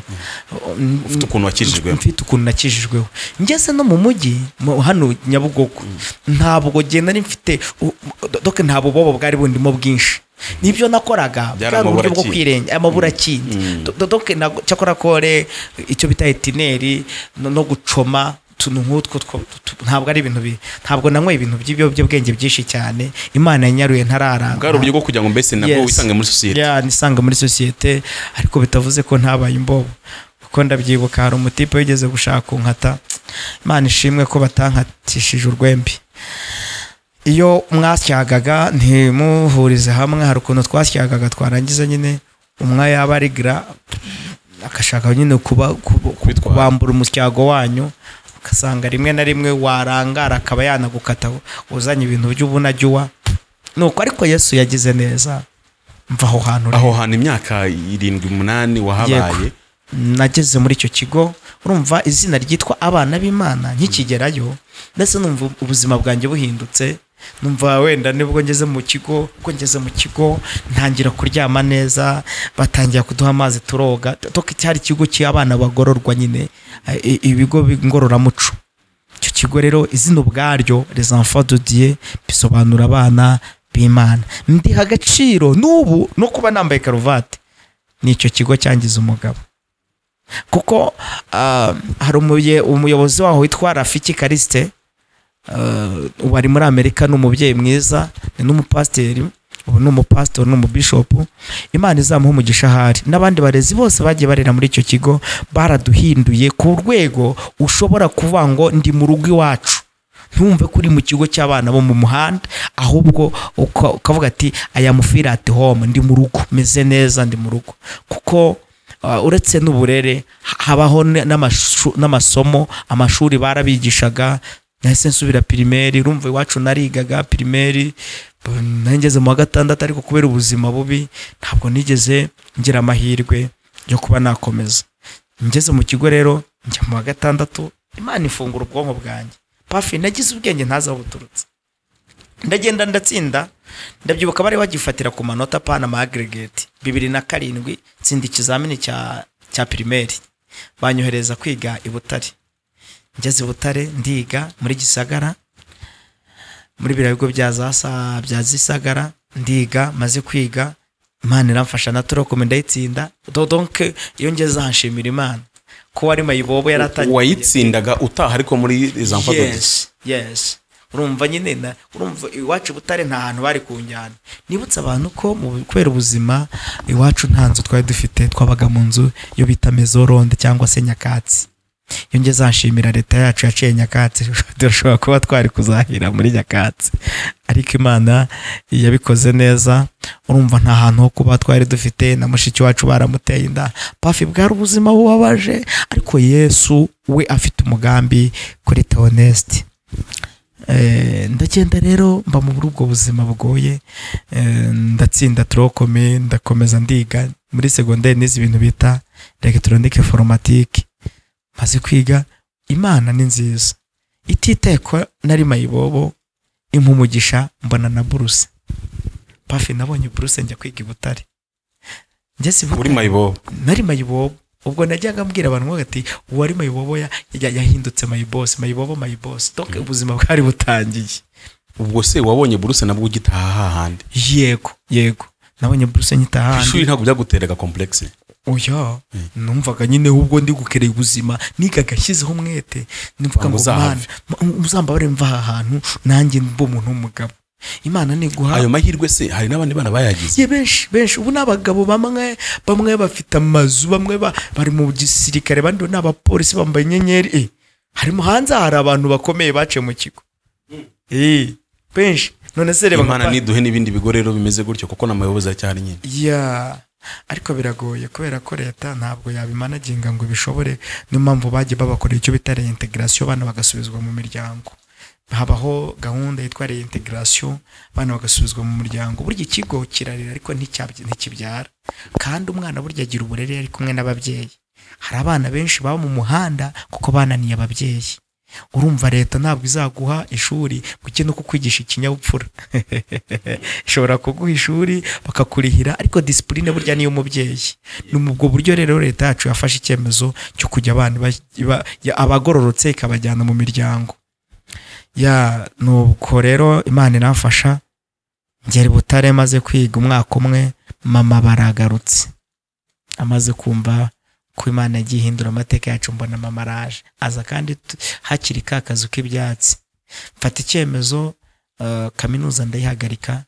ufite ukuntu wakijijwemo mfite ukuntu nakijijweho ngeze no mu mujyi mu- hano nyabugogo ntabwo genda nari mfite u- u- doke nta bubobo bwari bundimo bwinshi nibyo nakoraga Byari bwari uburyo bwo amabura kwirengera amabura akindi Do- do- doke ntabwo- cyakora kore icyo bita etineri no no gucoma utuntu nk'utwo two- tu- tu- ntabwo ari ibintu bi ntabwo nanyweye ibintu by'ibiyobyabwenge byinshi cyane imana yanyaruye ntararanga bwari uburyo bwo kugira ngo mbese nabwo Yes. wisange muri sosiyete ya nisanga muri sosiyete ariko bitavuze ko ntabaye imbobo kuko ndabyibuka hari umutipe wigeze gushaka unkata imana ishimwe ko batankatishije urwembe iyo mwasyagaga ntimuhurize hamwe hari ukuntu twasyagaga twarangiza nyine umwe yaba ari gira agashaka nyine kuba- kuba- Kwitwara. kubambura umusyago wanyu ugasanga rimwe na rimwe warangara akaba yanagukata uzanye ibintu by'ubunajye uwa nuko ariko yesu yagize neza mva aho hantu rero. aho hantu imyaka irindwi umunani wahabaye nageze muri icyo kigo urumva izina ryitwa abana b'imana nkikigerayo ndetse numva ubuzima bwanjye buhindutse numva wenda nibwo ngeze mu kigo ubwo ngeze mu kigo ntangira kuryama neza batangira kuduha amazi turoga toka cyari ikigo cy'abana bagororwa nyine eh, ibigo ngororamuco icyo kigo rero izina ubwaryo les enfants de Dieu bisobanura abana b'imana ndiha agaciro n'ubu no kuba nambaye karuvati n'icyo kigo cyangiza umugabo kuko ah, hari umuye- umuyobozi waho witwa rafiki karisite ubu ari muri amerika ni umubyeyi mwiza ni n'umupasiteri ubu ni umupasitori ni umubishopu imana izamuha umugisha ahari n'abandi barezi bose bagiye barera muri icyo kigo baraduhinduye ku rwego ushobora kuvuga ngo ndi mu rugo iwacu ntumve ko uri mu kigo cy'abana bo mu muhanda ahubwo uka- ukavuga ati aya mufiri ati home ndi mu rugo meze neza ndi mu rugo kuko Uh, uretse n'uburere ha- habaho n- n'amashu- n'amasomo amashuri barabigishaga nahise nsubira pirimeri urumva iwacu narigaga pirimeri bu- nangeze mu wa gatandatu ariko kubera ubuzima bubi ntabwo nigeze ngira amahirwe yo kuba nakomeza ngeze mu kigo rero njya mu wa gatandatu imana ifungura ubwonko bwanjye pafi nagize ubwenge ntazi aho buturutse ndagenda ndatsinda ndabyibuka bari bagifatira ku manota pana ama aggregate bibiri na karindwi tsinda ikizamini cya cya pirimeri banyohereza kwiga i butare ngeze i butare ndiga muri gisagara muri biriya bigo bya za sa bya zisagara ndiga maze kwiga imana iramfasha na turokome ndayitsinda Do- donc iyo ngeze aha nshimira imana ko wari mayibobo yari atangiye wayitsindaga utaha ariko muri izo mfatagisi yes yes urumva nyine na- urumva iwacu i butare nta hantu bari ku njyana nibutse abantu ko mu kubera ubuzima iwacu nta nzu twari dufite twabaga mu nzu iyo bita mezoronde cyangwa se nyakatsi iyo ngeze ahashimira leta yacu yaciye nyakatsi dushobora kuba twari kuzahira muri nyakatsi ariko imana yabikoze neza urumva nta hantu ho kuba twari dufite na mushiki wacu baramuteye inda pafi bwari ubuzima bubabaje ariko yesu we afite umugambi kuri teonesite Eh, ndagenda rero mba muri ubwo buzima bugoye eh, ndatsinda turokome ndakomeza ndiga muri segonderi n'izi ibintu bita elegitoronike foromatike maze kwiga imana ni nziza ititeko nari mayibobo impumugisha mbona na buruse pafi nabonye buruse njya kwiga i butare ngeze i muri butare mayibobo nari mayibobo ubwo najyaga mbwira abantu ngo ati uwari mayibobo ya- ya- yahindutse mayibosi mayibobo mayibosi donc ubuzima bwari butangiye ubwo se wabonye buruse nabwo ugitaha hahandi yego yego nabonye buruse Ku nyitaha ishuri ntabwo byaguteraga komplekisi oya numvaga nyine ubwo ndi gukereye ubuzima nigaga ashyizeho umwete nimvuga ngo Ngo mana uzahave. muzambabare mva aha hantu nanjye mbe umuntu w'umugabo imana niguha ayo mahirwe se hari n'abandi bana bayagize ye benshi benshi ubu ni abagabo bamwe bamwe bafite amazu bamwe ba- bari mu gisirikare abandi ni abapolisi bambaye inyenyeri eh, harimo hanze hari abantu bakomeye baciye mu kigo Eh, benshi none se reba imana nka- niduhe n'ibindi bigo rero bimeze gutyo kuko n'amayobozi aracyari nyine ya ariko biragoye kubera ko leta ntabwo yabimanaginga ngo ibishobore niyo mpamvu bagiye babakorera icyo bita reintegration abana bagasubizwa mu miryango habaho gahunda yitwa reintegration abana bagasubizwa mu muryango burya ikigo kirarera ariko nticyabye- ntikibyara kandi umwana burya agira uburere iyo ari kumwe n'ababyeyi hari abana benshi baba mu muhanda kuko bananiye ababyeyi urumva leta ntabwo izaguha ishuri ngo ujye no kukwigisha ikinyabupfura ishobora kuguha ishuri bakakurihira ariko disipurine burya niyo umubyeyi ni mu ubwo buryo rero leta yacu yafashe icyemezo cyo kujya abana ba- ba- ya- abagororotse ikabajyana mu miryango ya nuko rero imana iramfasha ngera i butare maze kwiga umwaka umwe mama baragarutse amaze kumva ko imana yagiye ihindura amateka yacu mbona mama araje aza kandi tu- hakiri ka kazu k'ibyatsi mfata icyemezo eh, kaminuza ndayihagarika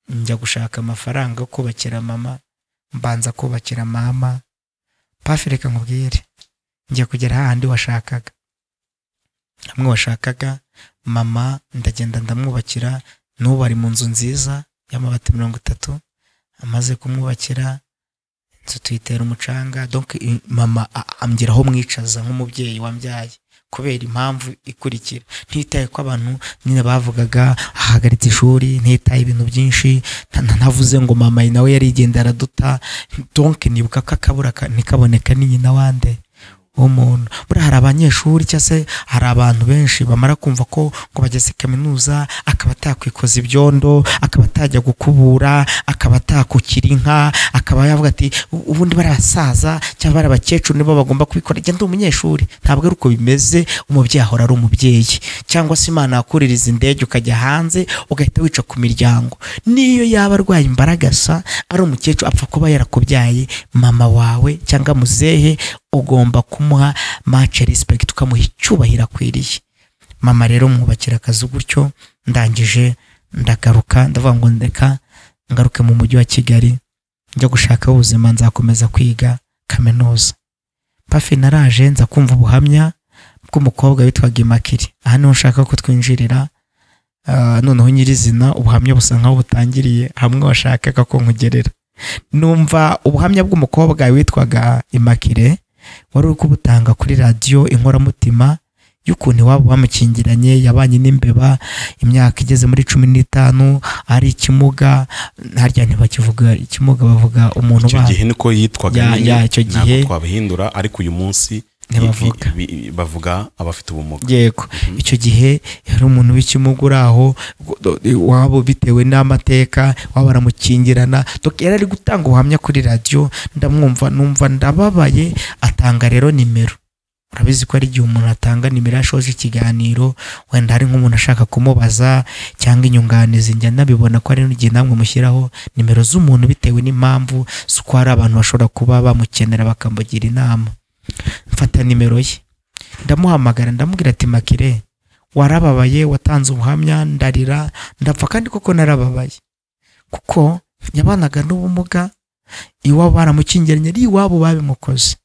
njya gushaka amafaranga yo kubakira mama mbanza kubakira mama pafi reka nkubwire njya kugera hahandi washakaga hamwe washakaga mama ndagenda ndamwubakira n'ubu ari mu nzu nziza y'amabati mirongo itatu amaze kumwubakira inzu tuyitera umucanga donc i- mama a- ambwira aho mwicaza nk'umubyeyi wambyaye kubera impamvu ikurikira ntitaye ko abantu nyine bavugaga ahagaritse ishuri ntitaye ibintu byinshi nta- nta- ntavuze ngo mama nawe yarigenda araduta donke nibuka ko akabura ka- ntikaboneka ni nyina wande umuntu buriya hari abanyeshuri cyangwa se hari abantu benshi bamara kumva ko ngo bageze kaminuza akaba atakwikoza ibyondo akaba atajya gukubura akaba atakukira inka akaba yavuga ati "U- ubundi bari abasaza cyangwa bari abakecuru nibo bagomba kubikora njye ndi umunyeshuri ntabwo ari uko bimeze umubyeyi ahora ari umubyeyi cyangwa se imana yakuririza indege ukajya hanze ugahita wica ku miryango niyo yaba arwaye imbaragasa ari umukecuru apfa kuba yarakubyaye mama wawe cyangwa muzehe ugomba kumuha mace respect ukamuha icyubahiro akwiriye mama rero mwubakira akazu gutyo ndangije ndagaruka ndavuga ngo ndeka ngaruke mu mujyi wa kigali njya gushaka ubuzima nzakomeza kwiga kaminuza pafi naraje nza kumva ubuhamya bw'umukobwa witwaga imakiri aha niho nshaka ko twinjirira Ah, noneho nyirizina ubuhamya busa nkaho butangiriye hamwe washakaga ko nkugerera numva ubuhamya bw'umukobwa witwaga imakire wari uri kubutanga kuri radiyo inkoramutima y'ukuntu iwabo bamukingiranye yabanye n'imbeba imyaka igeze muri cumi n'itanu ari ikimuga harya ntibakivuga ikimuga bavuga umuntu icyo ubaye gihe niko yitwaga Ya- nyine, ya, icyo ntabwo gihe- twabihindura ariko uyu munsi Ntibavuga. i- i- i- bavuga abafite ubumuga yego icyo gihe yari umuntu w'ikimuga uri aho waba bitewe n'amateka waba baramukingirana Dok- yari ari gutanga ubuhamya kuri radiyo ndamwumva numva ndababaye atanga rero nimero urabizi ko ari igihe umuntu atanga nimero yashoje ikiganiro wenda hari nk'umuntu ashaka kumubaza cyangwa inyunganizi njya nabibona ko ari n'igihe namwe mushyiraho nimero z'umuntu bitewe n'impamvu z'uko hari abantu bashobora kuba bamukenera bakamugira inama mfata nimero ye ndamuhamagara ndamubwira ati makire warababaye watanze ubuhamya ndarira ndapfa kandi koko narababaye kuko yabanaga n'ubumuga iwabo baramukingiranye ari iwabo babimukoze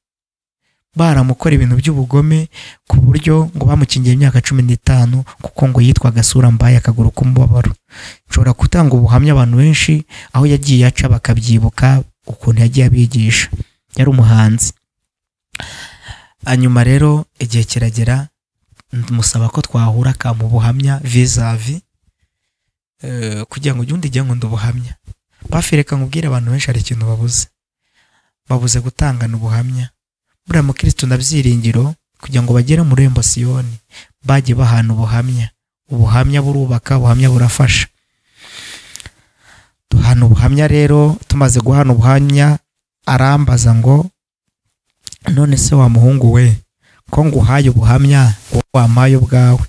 baramukora ibintu by'ubugome ku buryo ngo bamukingiye imyaka cumi n'itanu kuko ngo yitwaga sura mbaye akaguru k'umubabaro nshobora gutanga ubuhamya abantu benshi aho yagiye aca bakabyibuka ukuntu yagiye abigisha yari umuhanzi hanyuma rero igihe kiragera musaba ko twahura akamu buhamya vizavi kugira ngo ujye undi jya nkunda ubuhamya bafireka nkubwire abantu benshi hari ikintu babuze babuze gutangana ubuhamya buriya mukirisitu na byiringiro kugira ngo bagere mu rembo siyoni bajye bahana ubuhamya ubuhamya burubaka ubuhamya burafasha duhana ubuhamya rero tumaze guhana ubuhamya arambaza ngo none se wa muhungu we ko nguhaye ubuhamya wowe wampaye ubwawe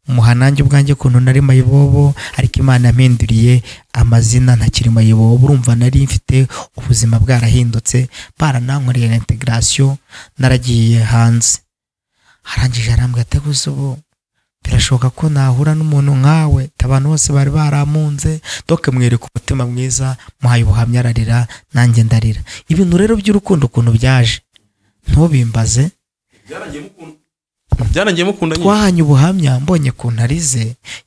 muha nanjye ubwanjye ukuntu nari mayibobo ariko imana yampinduriye amazina ntakiri mayibobo urumva nari mfite ubuzima bwarahindutse baranankoreye na integarasiyo naragiye hanze arangije arambwira ati gusa ubu birashoboka ko nahura n'umuntu nkawe abantu bose bari baramunze doke mwereka umutima mwiza muhaye ubuhamya ararira nanjye ndarira ibintu rero by'urukundo ukuntu byaje ntubimbaze byarangiye mukunda nyine twahanye ubuhamya mbonye ukuntu arize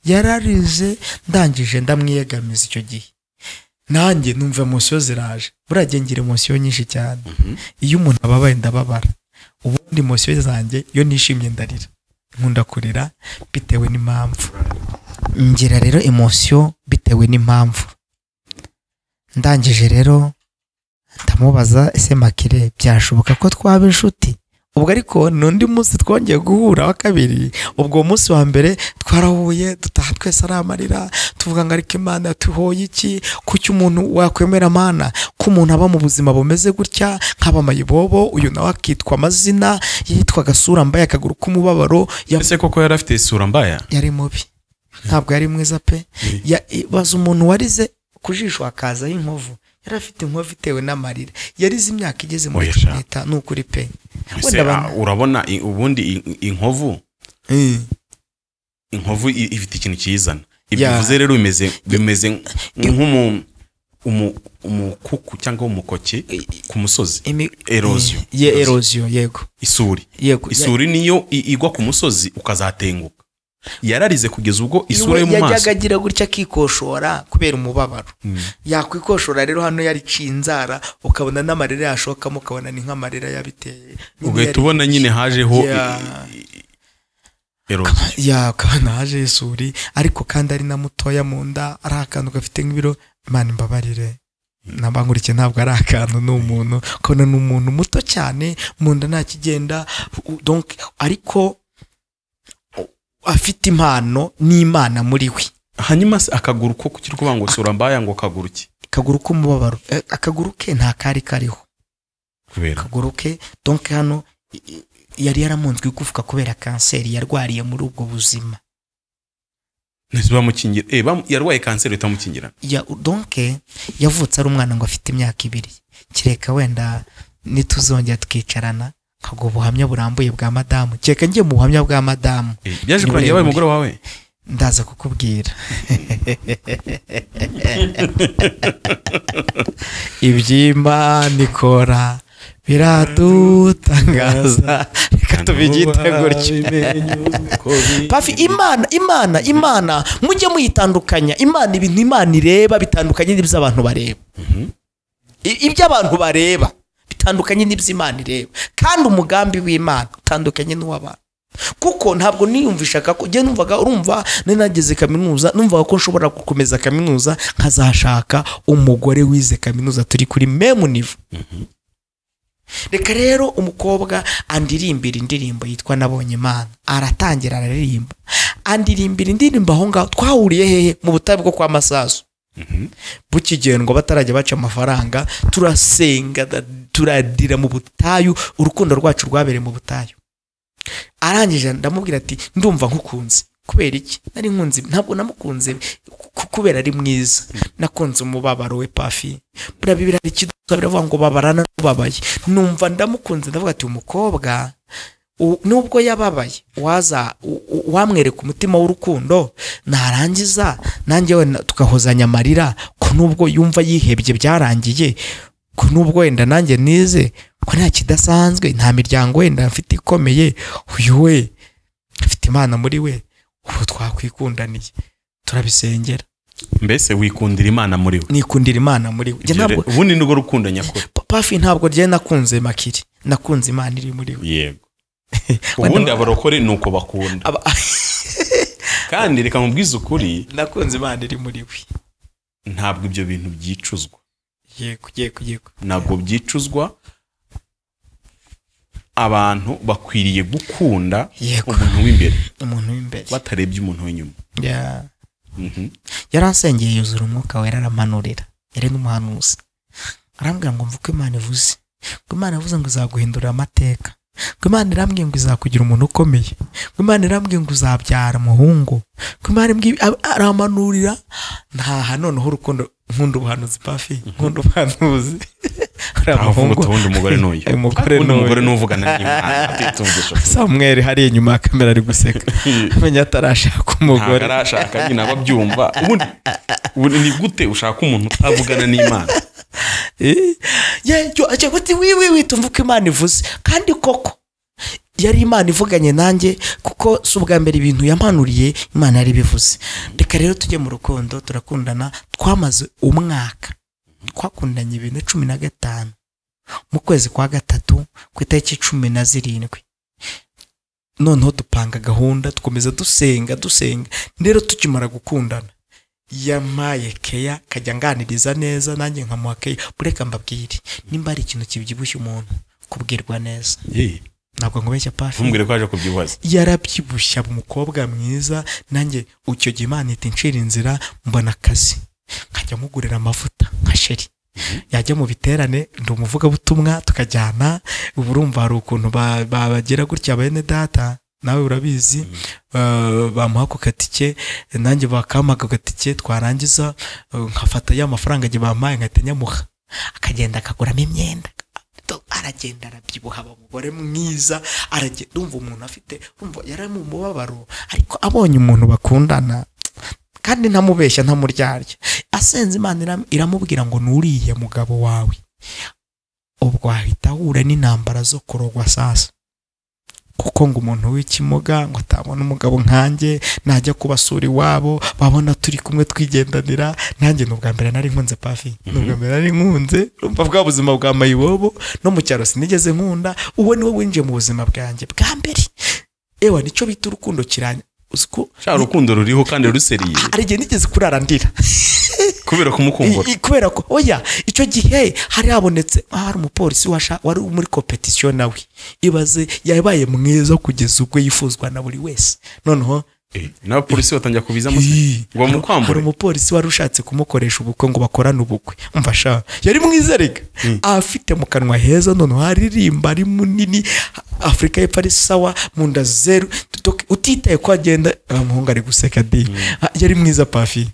yararize ndangije ndamwiyegamiza icyo gihe nanjye numva emosiyo ziraje buriya gihe ngira emosiyo nyinshi cyane iyo umuntu ababaye ndababara ubundi emosiyo zanjye iyo nishimye ndarira nkunda kurira bitewe n'impamvu ngira rero emosiyo bitewe n'impamvu ndangije rero ndamubaza ese makire byashoboka ko twaba inshuti ubwo ariko ni undi munsi twongeye guhura wa kabiri ubwo uwo munsi wa mbere twarahuye dutaha twese ari amarira tuvuga ngo ariko imana tuhoye iki kuki umuntu wakwemera amana ko umuntu aba mu buzima bumeze gutya nk'aba mayibobo uyu nawe akitwa amazina yitwaga sura mbaye akaguru k'umubabaro yavuze ese koko yari afite isura mbaya yari mubi ntabwo yari mwiza pe Ya- i- baza umuntu warize ku jisho hakazaho inkovu yari afite inkovu itewe n'amarira yarize imyaka igeze muri Oya cumi sha. n'itanu ni ukuri pe Ese, Wenda ah, urabona i- ubundi i- inkovu abantu- inkovu i- ifite ikintu kiyizana ibyo Ya. bivuze rero bimeze bimeze nk'umu- umu- umukuku cyangwa umukoki ku musozi Imi- Erosion. Ye erosion, yego. isuri Yego. isuri niyo i- igwa ku musozi ukazatenguka yararize kugeza ubwo isura yo mu yajyaga maso agira gutya akikoshora kubera umubabaro yakwikoshora rero hano yarica inzara ukabona n'amarira yashokamo ukabona ni nk'amarira yabiteye Nyine ugahita yari- ubona nyine hajeho i- Ya. i- eroge ya akaba naje isuri ariko kandi ari na mutoya mu nda ari akantu gafite nk'ibiro imana imbabarire namba nkurikiye ntabwo ari akantu ni umuntu ukabona ni umuntu muto cyane mu nda nta kigenda u- donc ariko u- afite impano n'imana muri we hanyuma se akaguru ko kuki urwangutse urambaya ngo kaguru ki akaguru k'umubabaro eh, akaguru ke nta kari kariho kubera akaguru ke donc hano i- i- yari yaramunzwe igufwa kubera kanseri yarwariye muri ubwo buzima ntese bamukingira eh bamu- yarwaye kanseri itamukingira ya donke yavutse ari umwana ngo afite imyaka ibiri kereka wenda nituzongera tukicarana nkaguha ubuhamya burambuye bwa madamu kereka njye mu buhamya bwa madamu Eh, byaje Ni kurangira yabaye umugore muremure. wawe ndaza kukubwira ibyimba nikora biradutangaza reka tubiyite gutyo pafi imana imana imana mujye muyitandukanya imana ibintu imana ireba bitandukanye n'ibyo abantu bareba I- ibyo abantu bareba bitandukanye n'ibyo imana ireba kandi umugambi w'imana utandukanye n'uw'abantu kuko ntabwo niyumvishaga ko njye numvaga urumva nari nageze kaminuza numvaga ko nshobora gukomeza kaminuza nkazashaka umugore wize kaminuza turi kuri memu nivo reka rero umukobwa andirimbira indirimbo yitwa nabonye imana aratangira araririmba andirimbira indirimbo aho ngaho twahuriye hehe mu butayu bwo kwa masasu bukigendwa batarajya baca amafaranga turasenga da- turadira mu butayu urukundo rwacu rwabereye mu butayu arangije ndamubwira ati ndumva nkukunze kubera iki nari nkunze ntabwo namukunze ku- kubera ari mwiza nakunze umubabaro we pafi buriya bibiri hari ikidutsa biravuga ngo babarana n'ubabaye numva ndamukunze ndavuga ati umukobwa u- nubwo yababaye waza u- u- wamwereka umutima w'urukundo narangiza nanjye wenda tugahozanya amarira ko nubwo yumva yihebye byarangiye ko nubwo wenda nanjye nize ko nta kidasanzwe nta miryango wenda mfite ikomeye uyu we afite imana muri we ubu twakwikundaniye turabisengera mbese wikundira imana muri we nikundira imana muri we Njye Ibyo ntabwo re- ubundi ni rwo rukundo nyakuri Pa- pafi ntabwo rye nakunze makiri nakunze imana iri muri we yego ubundi abarokore ni uko bakunda Aba- kandi reka mubwize ukuri nakunze imana iri muri we ntabwo ibyo bintu byicuzwa yego yego yego ntabwo byicuzwa abantu bakwiriye gukunda Yego. umuntu w'imbere umuntu w'imbere batarebye umuntu w'inyuma Ya- Mhm. yaransengeye yuzura umwuka wera aramanurira yari n'umuhanuzi arambwira ngo mva uko imana ivuze ngo imana yavuze ngo izaguhindura amateka ngo imana irambwiye ngo izakugira umuntu ukomeye ngo imana irambwiye ngo uzabyara umuhungu ngo imana imbwi- a- aramanurira ntaha noneho urukundo nkunda ubuhanuzi pafi nkunda ubuhanuzi uriya ahavuga muhungu ubundi umugore n'uyu Uyu mugore undi n'uyu. mugore n'uvugana n'imana atitungisha samweri hariya inyuma ya kamera ari guseka amenya atarashaka ntabwo umugore arashaka nyine aba abyumva ubundi ubundi ni gute ushaka umuntu utavugana n'imana yacyo agira ati wiwi witumva uko imana ivuze kandi koko yari imana ivuganye nanjye kuko si ubwa mbere ibintu yampanuriye imana yari ibivuze reka rero tujye mu rukundo turakundana twamaze umwaka twakundanye ibintu cumi na gatanu mu kwezi kwa gatatu ku itariki cumi na zirindwi noneho dupanga gahunda dukomeza dusenga dusenga rero tukimara gukundana yamaye keya kajya nganiriza neza nanjye nkamuha keya bureka mbabwire nimba hari ikintu kibyibushye umuntu kubwirwa neza Ye, ntabwo nkubeshya pafi ntumbwire ko aje kubyibaza yarabyibushya umukobwa mwiza nanjye icyo gihe imana ihita inshira inzira mbona akazi nkajya mugurira amavuta nka sheri yajya mu biterane ndi umuvugabutumwa tukajyana ubu urumva hari ukuntu ba- ba- bagira gutya bene data nawe urabizi ba- bamuha ku gatike nanjye bakampaga ku gatike twarangiza eh, nkafata ya mafaranga njye bampaye nkahita nyamuha akagenda akaguramo imyenda aragenda arabyibuha aba umugore mwiza aragenda umva umuntu afite umva yari ari mu mubabaro ariko abonye umuntu bakundana kandi ntamubeshya ntamuryarya asenze imana iram- iramubwira ngo nuriya mugabo wawe ubwo ahita ahura n'intambara zo kurogwa sasa kuko ngo umuntu w'ikimuga ngo atabona umugabo nkanjye najya kubasura iwabo babona turi kumwe twigendanira nanjye ni ubwa mbere nari nkunze pafi ni ubwa mbere nari nkunze urumva bwa buzima bwa mayibobo no mu cyaro sinigeze nkunda uwo ni we winjiye mu buzima bwanjye bwa mbere ewa nicyo bita urukundo kiranya uzi ko Sha urukundo ruriho kandi ruseriye hari igihe nigeze kurara ndira kubera kumukumbura I- i- kubera ko oya icyo gihe hari habonetse hari umupolisi washa wari muri competition nawe ibaze yabaye mwiza kugeza ubwo yifuzwa na buri wese noneho Eh, n'abapolisi batangira kubizamo Ii, ngo hari- hari bamukwambure umupolisi wari ushatse kumukoresha ubukwe ngo bakorane ubukwe umva sha yari mwiza rega afite mu kanwa heza noneho haririmba ari munini afurika y'epfo ari sawa mu nda zeru Doc, utitaye ko agenda Ah, umuhungu ari guseka de Ah, yari mwiza pafi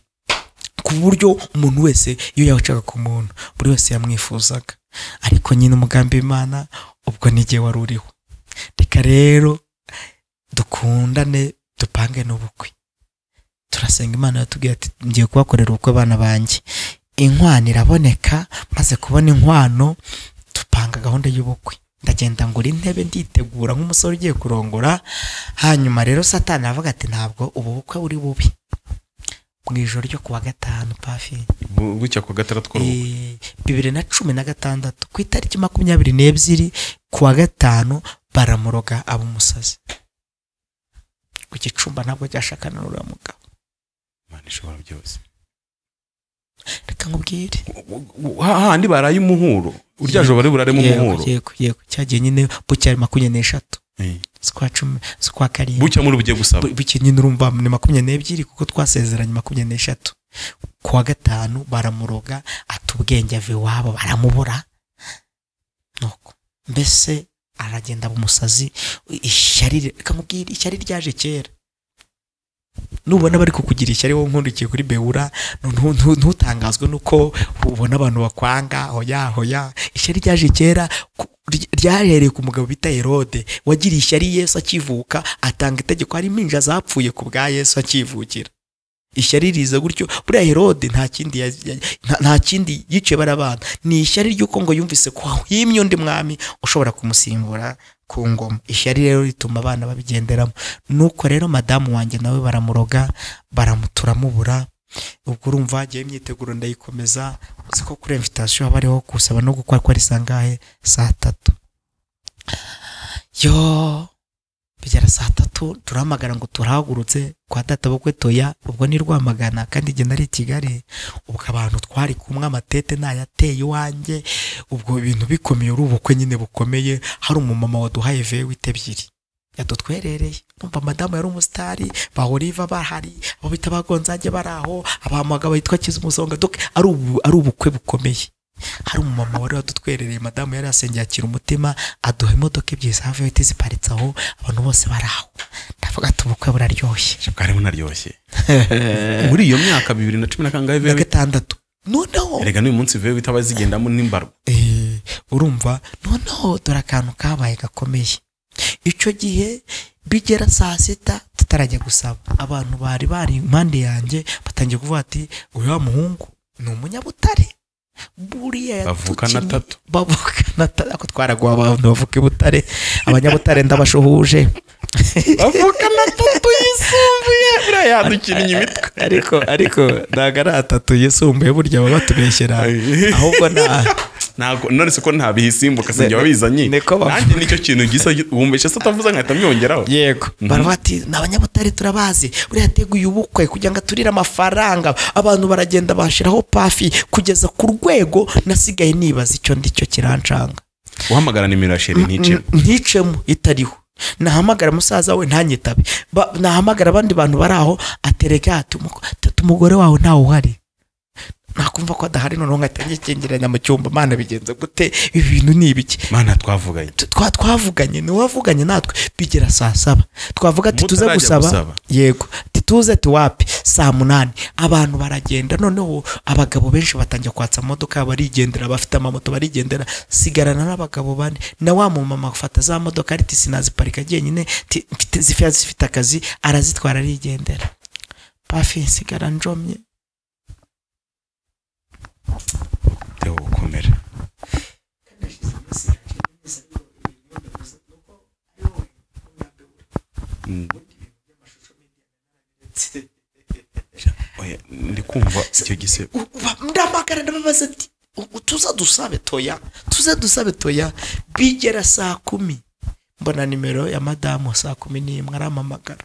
ku buryo umuntu wese iyo yacaga ku muntu buri wese yamwifuzaga ariko nyine umugambi w'imana ubwo n'igihe wari uriho reka rero dukundane dupange n'ubukwe turasenga imana yatubwiye ati ngiye kubakorera ubukwe abana banjye inkwano iraboneka maze kubona inkwano dupanga gahunda y'ubukwe ndagenda ngura intebe nditegura nk'umusore ugiye kurongora hanyuma rero satani aravuga ati ntabwo ubu bukwe buri bubi mu ijoro ryo kuwa gatanu pafi Bu- bucya ku gatandatu tw'uruhu Eh, bibiri na cumi na gatandatu ku itariki makumyabiri n'ebyiri kuwa gatanu baramuroga aba umusazi ku gicumba ntabwo byashakana n'uriya mugabo Imana ishobora byose reka nkubwire hahandi baraye umuhuro urya joro bari buraremo umuhuro yego yego cyagiye nyine bucyari makumyabiri n'eshatu Eh, z'ukwa cumi z'ukwa karindwi bucya muri bugiye gusaba Bu- bucye nyine urumva ni makumyabiri n'ebyiri kuko twasezeranye makumyabiri n'eshatu kuwa gatanu baramuroga ata ubwenge ava iwabo baramubura nuko mbese aragenda aba umusazi ishyari kamubwira ishyari ryaje kera nubona bari kukugira ishyari wowe nkundikiye kuri bewura ntu- ntu- ntutangazwe nuko ubona abantu bakwanga hoya hoya ishyari ryaje kera ku- ry- ryahereye ku mugabo bita herode wagiriye ishyari yesu akivuka atanga itegeko harimo inja zapfuye ku bwa yesu akivukira ishyari riza gutyo buriya herode nta kindi ya- ya- nta- nta kindi yiciye bari abana ni ishyari ry'uko ngo yumvise ko hahimye undi mwami ushobora kumusimbura ku ngoma ishyari rero rituma abana babigenderamo nuko rero madamu wanjye nawe baramuroga baramu turamubura ubwo urumva hagiyeho imyiteguro ndayikomeza uzi ko kuri invitation haba hariho gusaba no gukora ko ari saa ngahe saa tatu yo bigera saa tatu turahamagara ngo turahagurutse kwa data bukwe toya ubwo ni rwamagana kandi igihe nari i kigali ubwo abantu twari kumwe amatete ntayateye iwanjye ubwo ibintu bikomeye uri ubukwe nyine bukomeye hari umumama waduhaye vewite ebyiri yadutwerereye numva madamu yari umusitari bahoriva bahari abo bita abagonzange bari aho abahamaga bitwa kizumusonga doke ari ubu- ari ubukwe bukomeye hari umumama wari wadutwerereye madamu yari yasengeye akira umutima aduha imodoka ebyiri za viyoti ziparitse aho abantu bose bari aho ndavuga ati ubukwe buraryoshye bwari bunaryoshye muri iyo myaka bibiri na cumi na kangahe na vewe gatandatu noneho erega n'uyu munsi vewe itaba zigendamo n'imbarwa Eh, urumva noneho dore akantu kabaye gakomeye icyo gihe bigera saa sita tutarajya gusaba abantu bari bari impande yanjye batangiye kuvuga ati uriya muhungu ni umunyabutare buriya Bavukana yatukinnye- atatu. bavukana atatu ariko twaraguha abantu bavuka i butare abanyabutare ndabashuhuje bavukana atatu yisumbuye buriya yadukinnye imitwe ariko ariko ntabwo ari atatu yisumbuye burya baba batubeshyera ahubwo nta ntabwo none se ko ntabihisimbuka se njye wabizanye Ni- niko bavuga. nanjye nicyo kintu gisa wumvise se utavuze nkahita mwiyongeraho yego baravuga ati ni abanyabutare turabazi buriya yateguye ubukwe kugira ngo aturire amafaranga abantu baragenda bashyiraho pafi kugeza ku rwego nasigaye nibaza icyo ndicyo kirancanga uhamagara nimero ya sheri ntice nticemo itariho nahamagara musaza we ntanyitabe Ba- nahamagara abandi bantu bari aho atereka ati "Umuko- tata umugore wawe ntawe uhari nakumva ko adahari noneho nkahita ngikingiranya mu cyumba mana bigenze gute ibi bintu ni ibiki mana twavuganye tu- twa twavuganye ni uwavuganye natwe bigera saa saba twavuga ati tuze Mutarajya gusaba gusaba. yego ati tuze tuwapi saa munani abantu baragenda noneho abagabo benshi batangira kwatsa amamodoka barigendera bafite amamoto barigendera sigarana n'abagabo bane na wa mumama afata za modoka ari ati sinaziparika jyenyine ti- mfite- zifite zifite akazi arazitwara arigendera pafi nsigara njomye Theo gukomera Mm. Oya, ndi kumva icyo gisebo ndamagara ndababaza ati "U- u- tuza dusabe toya tuze dusabe toya bigera saa kumi mbona nimero ya madamu saa kumi n'imwe arampamagara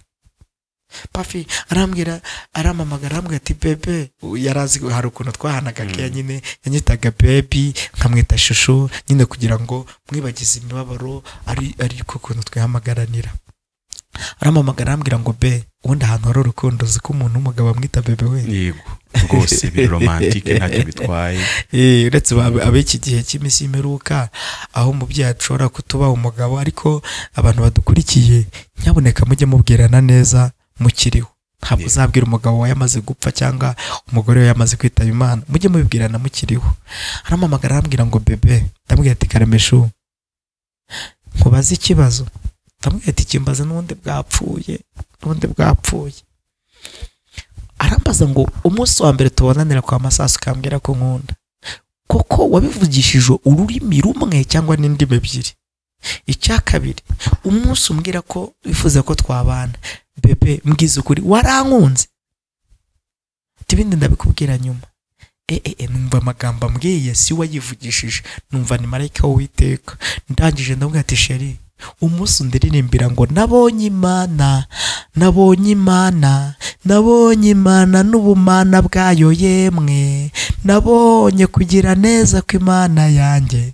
pafi arambwira arampamagara arambwira ati bebe yari azi hari ukuntu twahanaga keya nyine yanyitaga bebi nkamwita shushu nyine kugira ngo mwibagize imibabaro ari ariko ukuntu twihamagaranira arampamagara arambwira ngo be ubundi ahantu hari urukundo uzi ko umuntu w'umugabo amwita bebe we yego rwose biri romantike ntacyo bitwaye Eh, uretse ba- ab'iki gihe cy'iminsi y'imperuka aho umubyeyi ashobora kutuba umugabo ariko abantu badukurikiye nyabuneka mujye mubwirana neza mukiriho ntabwo Yeah. uzabwira umugabo we yamaze gupfa cyangwa umugore we yamaze kwitaba imana mujye mubibwirana mukiriho arampamagara arambwira ngo bebe ndamubwira ati karameshu nkubaze ikibazo ndamubwira ati kimbaze n'ubundi bwapfuye n'ubundi bwapfuye arambaza ngo umunsi wa mbere tubonanira kwa masasu ukambwira ko nkunda koko wabivugishije ururimi rumwe cyangwa n'indimi ebyiri icya kabiri umunsi umbwira ko wifuza ko twabana bebe mbwiza ukuri warankunze ati ibindi ndabikubwira nyuma Eh, eh, eh, numva amagambo ambwiye si we yivugishije numva ni marayika w'uwiteka ndangije ndabwira ati sheri umunsi undiririmbira ngo nabonye imana nabonye imana nabonye imana n'ubumana bwayo yemwe nabonye kugira neza kw'imana yanjye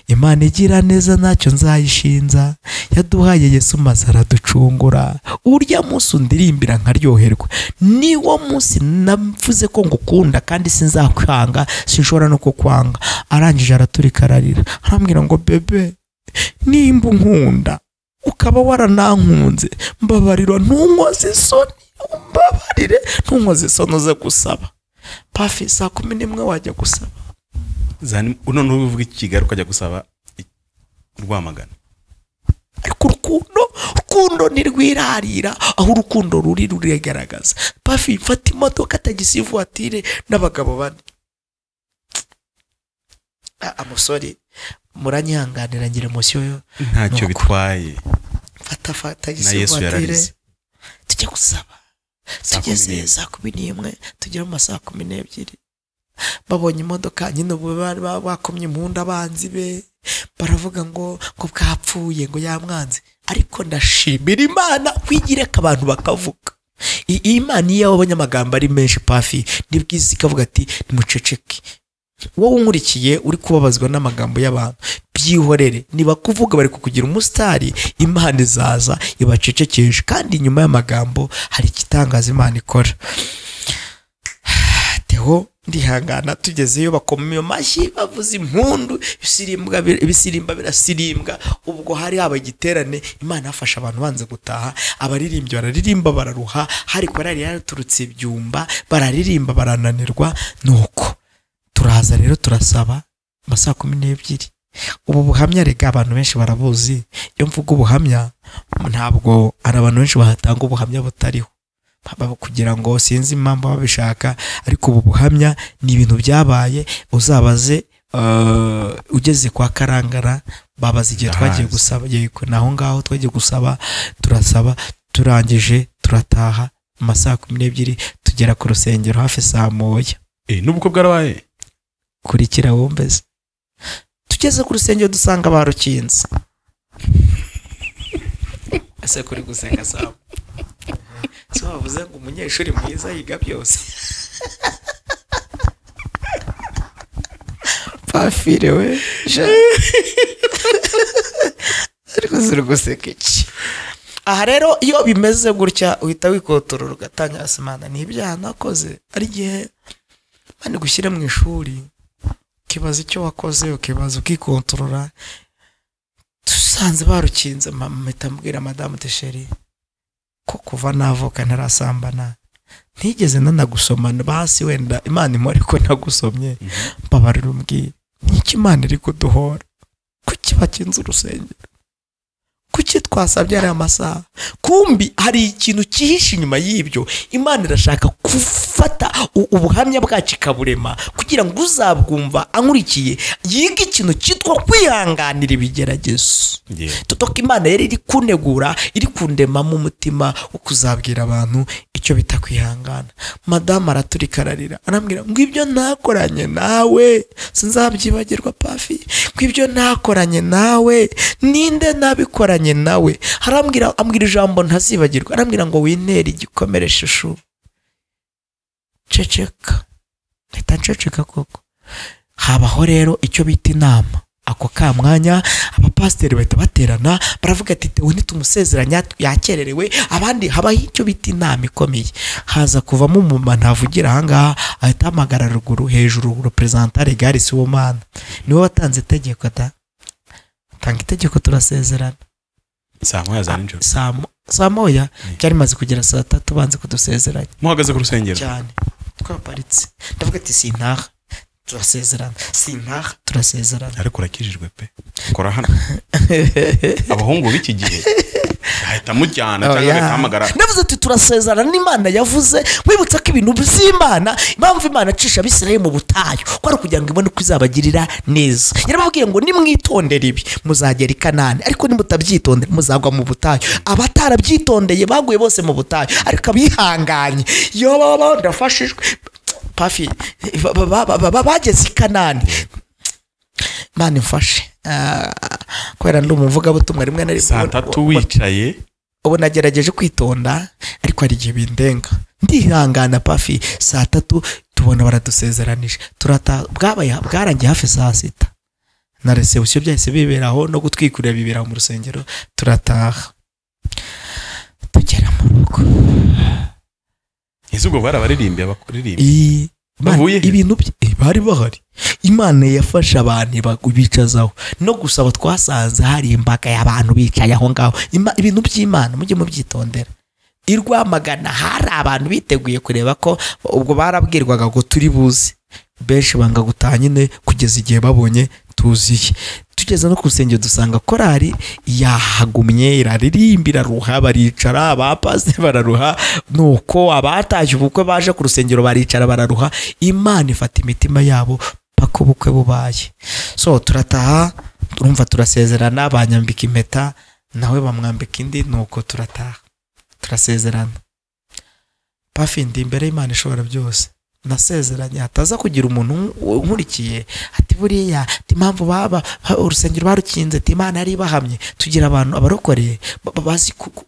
imana igira neza ntacyo nzayishinza yaduhaye yesu maze araducungura urya munsi undirimbira nkaryoherwa niwo munsi navuze ko ngukunda kandi sinzakwanga sinshobora no kukwanga arangije araturika ararira arambwira ngo bebe nimba unkunda ukaba waranankunze mbabarirwa ntunkoze isoni umbabarire ntunkoze isoni uze gusaba pafi saa kumi n'imwe wajya gusaba Zani- none uvuga i kigali ukajya gusaba i- rwamagana ariko urukundo urukundo ntirwirarira aho urukundo ruri ruregaragaza pafi mfata imodoka tagisi ivuwatire n'abagabo bane amusore muranyihanganira ngira musiyo yo ntacyo Nuko. bitwaye fata fata na yesu ivatire yararize tujya gusaba Saa kumi tugeze n'imwe. saa kumi n'imwe tugere mu masaha kumi n'ebyiri babonye imodoka nyine ubu bari ba- bakomye impundu abanzi be baravuga ngo ngo bwapfuye ngo yamwanze ariko ndashimira imana kwigire ko abantu bakavuga I- iyi imana iyo wabonye amagambo ari menshi pafi nibwiza ikavuga ati nimuceceke wowe unkurikiye uri kubabazwa n'amagambo y'abantu byihorere niba kuvuga bari kukugira umusitari imana izaza ibacecekeje kandi inyuma y'amagambo hari igitangaza imana ikora teho ndihangana tugezeyo bakoma amashyi bavuza impundu ibisirimba bir- ibisirimba birasirimbwa ubwo hari haba igiterane imana yafasha abantu banze gutaha abaririmbyi bararirimba bararuha hari korari yaraturutse ibyumba bararirimba barananirwa nuko turaza rero turasaba amasaha kumi n'ebyiri ubu buhamya rega abantu benshi barabuzi iyo mvuga ubuhamya ntabwo hari abantu benshi bahatanga ubuhamya butariho Baba kugira ngo sinzi impamvu baba babishaka ariko ubu buhamya ni ibintu byabaye uzabaze eh, ugeze kwa karangara babaza igihe twagiye Ndahazi. gusaba yego ni aho ngaho twagiye gusaba turasaba turangije turataha amasaha kumi n'ebyiri tugera ku rusengero hafi saa moya Eh, n'ubukwe bwarabaye kurikira wumve se tugeze ku rusengero dusanga barukinze ese kuri gusenga saba si wavuze ngo umunyeshuri mwiza yiga byose pafire we sha. ariko ziri guseka iki aha rero iyo bimeze gutya uhita wikotorora ugatanga simana ni ibyaha nakoze ari igihe mani gushyira mu ishuri ukibaza icyo wakoze ukibaza ukikontorora dusanze barukinze ma- mpita mbwira madamu tesheri ko kuva navuka ntarasambana ntigeze nanagusomana basi wenda imana imora ko nagusomye mbabarira umbwire niki imana iri kuduhora kuki bakinze urusengero kuki twasabye ariya masaha kumbi hari ikintu cyihishe inyuma y'ibyo imana irashaka gufata u- ubuhamya bwacu ikaburema kugira ngo uzabwumva ankurikiye yige ikintu cyitwa kwihanganira ibigeragezo Yeah. Totoko imana yari iri kunegura iri kundema mu mutima wo kuzabwira abantu icyo bita kwihangana madamu araturika ararira arambwira ngo ibyo nakoranye nawe sinzabyibagirwa pafi ngo ibyo nakoranye nawe ninde nabikoranye nawe arambwira ambwira ijambo ntazibagirwa arambwira ngo wintere igikomere shushu ceceka mpita nceceka koko habaho rero icyo bita inama ako ka mwanya abapasiteri bahita baterana baravuga ati tewe nitumusezeranya yakererewe abandi habaho icyo bita inama ikomeye haza kuvamo umumama ntavugira ahangaha ahita ahamagara ruguru hejuru reperezantare gare siwomana niwe watanze itegeko da tanga itegeko turasezerana saa moya za nijoro saa mo- saa moya byari bimaze kugera saa tatu banze kudusezeranya muhagaze ku rusengero cyane twaparitse ndavuga ati sintaha turasezerana sintaha turasezerana ariko urakijijwe pe kora hano abahungu b'iki gihe ahita amujyana cyangwa Oya. agahamagara ndavuze ati turasezerana n'imana yavuze mwibutsa ko ibintu by'imana impamvu imana acisha abisirayeli mu butayu ko ari ukugira ngo ibone uko izabagirira neza yarababwiye ngo nimwitondere ibi muzagera i kanani ariko nimutabyitondera muzagwa mu butayu abatarabyitondeye baguye bose mu butayu ariko abihanganye yobobo ndafashijwe pafi ba- ba- ba- ba- bageze i kanani mani mfashe Ah, kubera ndi umuvugabutumwa rimwe na rimwe saa tatu wicaye ubu nagerageje kwitonda ariko hari igihe bindenga ndihangana pafi saa tatu tubona baradusezeranije turata bwabaye bwarangiye hafi saa sita na resebusiyo byahise biberaho no gutwikurira bibera mu rusengero turataha tugera mu rugo ese ubwo bari abaririmbyi abaririmbyi Iyi- Imana- Bavuye he? ibintu bye- eh, bari bahari imana yafashe abantu iba- bicazaho no gusaba twasanze hari imbaga y'abantu bicaye aho ngaho Ima- ibintu by'imana mujye mubyitondera i rwamagana hari abantu biteguye kureba ko ubwo barabwirwaga ngo turi buze benshi banga gutaha nyine kugeza igihe babonye tuziye tugeze no ku rusengero dusanga korari yahagumye iraririmba iraruha baricara abapasi bararuha nuko abatashye ubukwe baje ku rusengero baricara bararuha imana ifata imitima yabo paka ubukwe bubaye so turataha turumva turasezerana banyambika impeta nawe bamwambika indi nuko turataha turasezerana pafi ndi imbere y'imana ishobora byose nasezeranye hataza kugira umuntu un- unkurikiye ati buriya ati impamvu baba ba- urusengero barukinze ati imana yari ibahamye tugira abantu abarokoreye ba- ba- bazi ku- ku-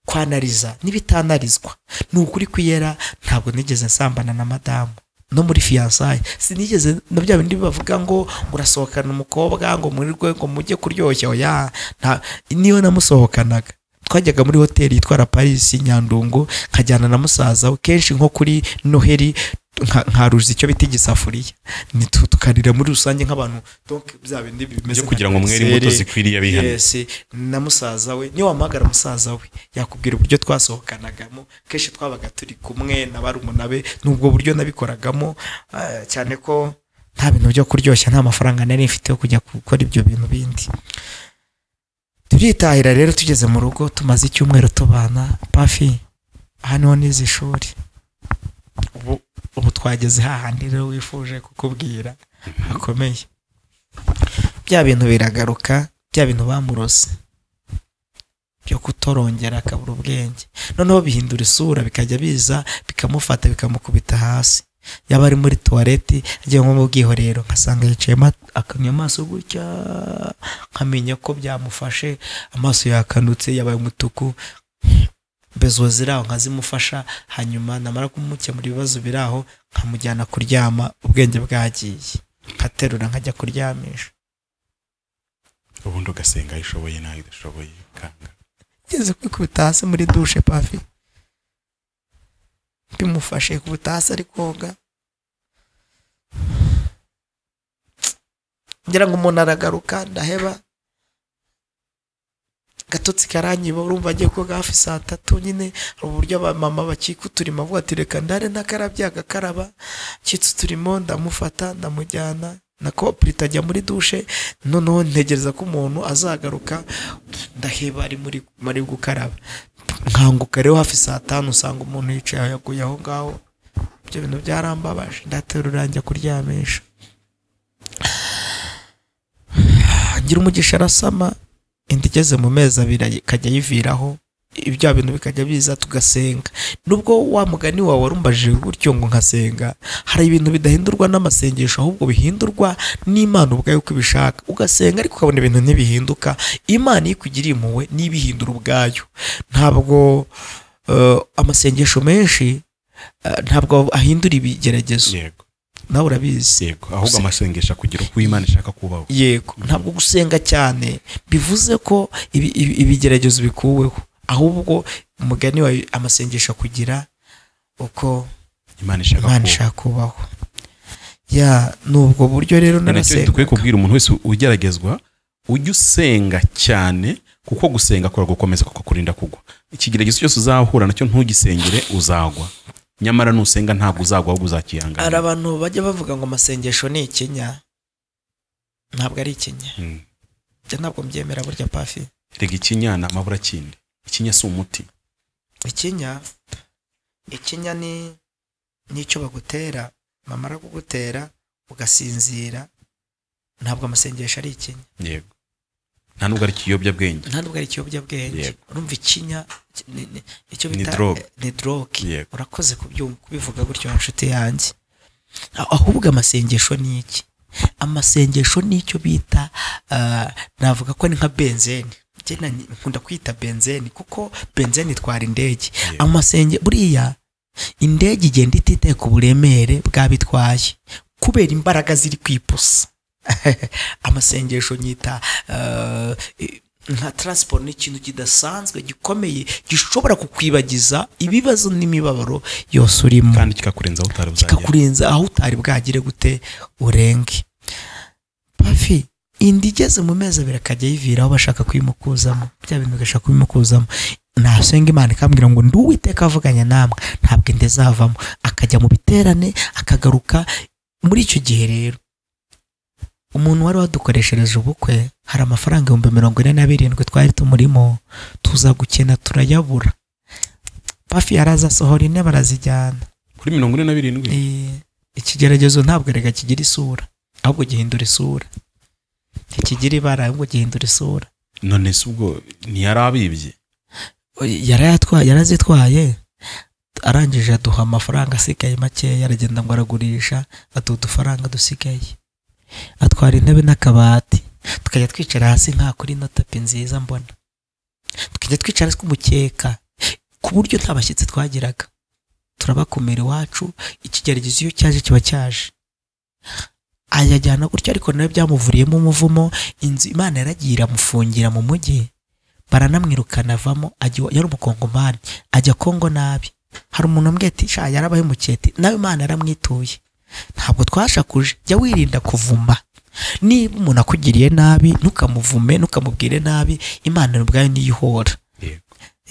kwanariza n'ibitanarizwa ni ukuri kwiyera ntabwo nigeze nsambana na madamu no muri fiyansaye sinigeze na bya bindi bavuga ngo ngo urasohokana umukobwa ngo murirwe ngo mujye kuryoshya oya nta niyo namusohokanaga twajyaga muri hoteli yitwara Paris Nyandungu nkajyana na musaza we kenshi nko kuri Noheli nka- nkaruza icyo bita igisafuriya Ni tu- tukarira muri rusange nk'abantu donc bya bindi bimeze Byo kugira ngo mwere imbuto zikwiriye abihane. yes na musaza we niyo wamuhamagara musaza we yakubwira uburyo twasohokanagamo kenshi twabaga turi kumwe na barumuna be n'ubwo buryo nabikoragamo ah, cyane ko nta bintu byo kuryoshya nta mafaranga nari mfite yo kujya gukora ibyo bintu bindi turitahira rero tugeze mu rugo tumaze icyumweru tubana pafi aha niho nize ishuri ubu ubu twageze hahandi rero wifuje kukubwira hakomeye bya bintu biragaruka bya bintu bamurose byo kutorongera akabura ubwenge noneho bihindura isura bikajya biza bikamufata bikamukubita hasi yaba ari muri tuwareti agiye nko mu bwiherero nkasanga yicayemo akamya amaso gutya nkamenya ko byamufashe amaso yakanutse yabaye umutuku bezo ziraho nkazimufasha hanyuma namara kumukemura ibibazo biraho nkamujyana kuryama ubwenge bwagiye nkaterura nkajya kuryamisha ubundi ugasenga aho ishoboye n'aho idashoboye kanga ngeze kwikubita hasi muri dushe pafi bimufashe kubita hasi ari koga ngira ngo umuntu aragaruka ndaheba agatotsi karanyiba urumva agiye koga hafi saa tatu nyine hari uburyo abamama bakika uturimo avuga ati reka ndare nakarabye agakaraba kitse uturimo ndamufata ndamujyana na kopurita ajya muri dushe noneho ntegereza ko umuntu azagaruka ndaheba ari muri muri gukaraba nkanguka rero hafi saa tanu usanga umuntu yicaye aho yaguye aho ngaho ibyo bintu byarambabaje ndaterura njya kuryamisha ngira umugisha arasama inda igeze mu mezi abiri ay- ikajya ayiviraho ibya bintu bikajya biza tugasenga nubwo wa mugani wawe warumbajije gutyo ngo nkasenga hari ibintu bidahindurwa n'amasengesho ahubwo bihindurwa n'imana ubwayo uko ibishaka ugasenga ariko ukabona ibintu ntibihinduka imana iyo ikugiriye impuhwe niyo ibihindura ubwayo ntabwo eh, amasengesho menshi eh, ntabwo ahindura ibigeragezo yego nawe urabizi yego ahubwo amasengesho kugira uko Imana ishaka kubaho yego ntabwo gusenga cyane bivuze ko ibi- ibi- ibigeragezo bikuweho ahubwo umugani wawe amasengesho kugira uko Imana ishaka imana kubaho ishaka kubaho ya ni ubwo buryo rero Ni nacyo dukwiye narasengaga kubwira umuntu wese ugeragezwa ujye usenga cyane kuko gusenga kuragukomeza kuko kurinda kugwa ikigeragezo cyose uzahura nacyo ntugisengere uzagwa nyamara nusenga ntabwo uzagwa ahubwo hari uzakihanganira abantu bajya bavuga ngo amasengesho ni ikinya ntabwo ari ikinya Mm. Njye ntabwo mbyemera burya pafi rega ikinya ni amabura kindi ikinya si umuti ikinya ikinya ni n'icyo bagutera bamara kugutera ugasinzira ntabwo amasengesho ari ikinya yego nta nubwo ari ikiyobyabwenge nta nubwo ari ikiyobyabwenge Yego. urumva ikinya ki- ni- ni- icyo Ni bita drogue. eh, ni droge Yego. urakoze kubyumva kubivuga gutyo wa nshuti yanjye Ah, ahubwo amasengesho ni iki amasengesho ni icyo bita ah, navuga ko ni nka benzene Njye na- nkunda kwita benzene kuko benzene itwara indege Yego. amasenge buriya indege igenda ititeka uburemere bw'abitwaye kubera imbaraga ziri ku ipusi amasengesho nyita eh, nka taransiporo ni ikintu kidasanzwe gikomeye gishobora kukwibagiza ibibazo n'imibabaro yose urimo kandi kikakurenzaho utari buzagera kikakurenza aho utari bwagire gute urenge pafi inda igeze mu mezi abiri akajya yiviraho bashaka kuyimukuzamo bya bintu bigashaka kubimukuzamo nasenga imana ikambwira ngo ndi uwiteka avuganya namwe ntabwo inda izavamo akajya mu biterane akagaruka muri icyo gihe rero umuntu wari wadukoreshereje ubukwe hari amafaranga ibihumbi mirongo ine na birindwi twari tumurimo tuza gukena turayabura pafi yarazasohora ine barazijyana kuri mirongo ine na birindwi Eh, ikigeragezo ntabwo rega kigira isura ahubwo gihindura isura ntikigira ibara ahubwo gihindura isura none se ubwo ntiyari abibye yarayatwaye yarazitwaye arangije aduha amafaranga asigaye makeya aragenda ngo aragurisha aduha udufaranga dusigaye atwara intebe n'akabati tukajya twicara hasi nka kuri ino tapi nziza mbona tukajya twicara hasi k'umukeka ku buryo nta bashyitsi twagiraga turabakumira iwacu ikigeragezo iyo cyaje kiba cyaje ayajyana gutyo ariko nawe byamuvuriyemo umuvumo inzu imana yaragiye iramufungira mu mujyi baranamwirukana avamo ajya iwa- yari umukongomani ajya kongo nabi hari umuntu wambwiye ati sha yarabahemukiye ati nawe imana yaramwituye ntabwo twashakuje jya wirinda kuvuma niba umuntu akugiriye nabi ntukamuvume ntukamubwire nabi imana ubwayo niyo ihora yego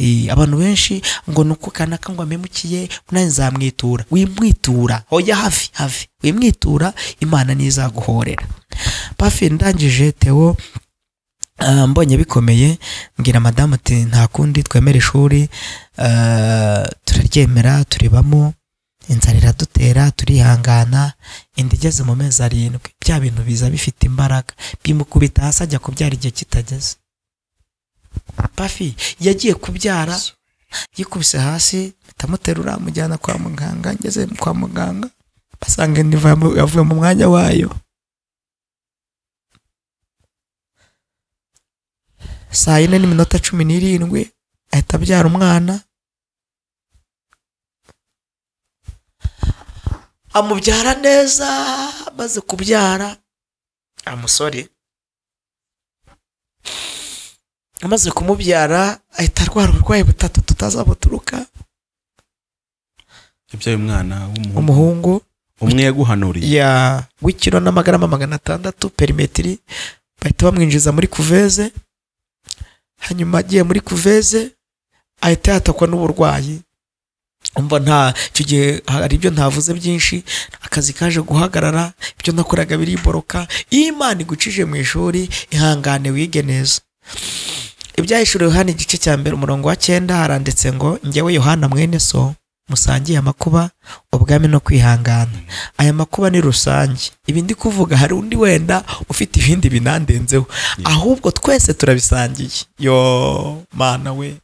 Eh, abantu benshi ngo nuko kanaka ngo amemukiye nanjye nzamwitura wimwitura hoya hafi hafi wimwitura imana ntizaguhorera pafi ndangije tewo ah, mbonye bikomeye mbwira madamu ati nta kundi twemera ishuri ah, turaryemera turibamo inzara iradutera turihangana inda igeze mu mezi arindwi bya bintu biza bifite imbaraga bimukubita hasi ajya kubyara igihe kitageze pafi yagiye kubyara yikubise hasi itamuterura mujyana kwa muganga ngeze kwa muganga basanga inda iva mu- yavuye mu mwanya wayo saa yine n'iminota cumi n'irindwi ahita abyara umwana amubyara neza amaze kubyara amusore amaze kumubyara ahita arwara uburwayi butatu tutazabuturuka yabyaye umwana w'umuhungu umuhungu umwe yaguhanuriye ya w'ikiro n'amagarama magana atandatu perimetiri bahita bamwinjiza muri kuveze hanyuma agiye muri kuveze ahita yatakwa n'uburwayi umva nta icyo gihe hari ibyo ntavuze byinshi akazi kaje guhagarara ibyo nakoraga biriboroka iyo imana igucije mu ishuri ihangane wige neza ibyahishuriwe hano igice cya mbere umurongo wa cyenda haranditse ngo njyewe yohana mwene so musangiye amakuba ubwami no kwihangana aya makuba ni rusange ibi ndi kuvuga hari undi wenda ufite ibindi binandenzeho ahubwo twese turabisangiye yo mana we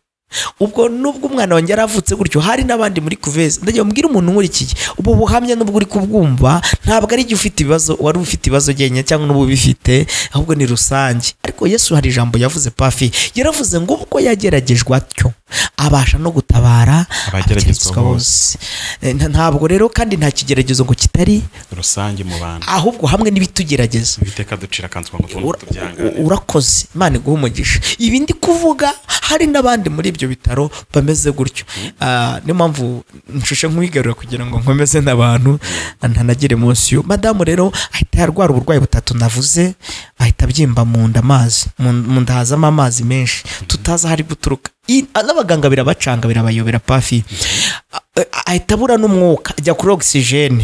ubwo nubwo umwana wanjye yaravutse gutyo hari n'abandi muri kuveze ndagira ngo mbwire umuntu nkurikiye ubu buhamya nubwo uri kubwumva ntabwo ari igihe ufite ibibazo wari ufite ibibazo jyenyine cyangwa n'ubu ubifite ahubwo ni rusange ariko yesu hari ijambo yavuze pafi yaravuze ngo ubwo yageragejwe atyo abasha no gutabara Abageragezwa abageragezwa bose Eh, nta- ntabwo rero kandi nta kigeragezo ngo kitari rusange mu bantu ahubwo hamwe n'ibitugerageza ibiteka ducira akanzu ngo Ura- tundi tubyangane urakoze imana iguhe umugisha ibi ndi kuvuga hari n'abandi muri ibyo bitaro bameze gutyo Ah, niyo mpamvu nshushe nk'uwigarura kugira ngo nkomeze n'abantu ntanagire munsi yo madamu rero ahita yarwara uburwayi butatu navuze ahita abyimba mu nda amazi mu mu nda hazamo amazi menshi tutazi aho ari guturuka I- n'abaganga birabacanga birabayobera pafi Ah, ah, ahita abura n'umwuka ajya kuri ogisijeni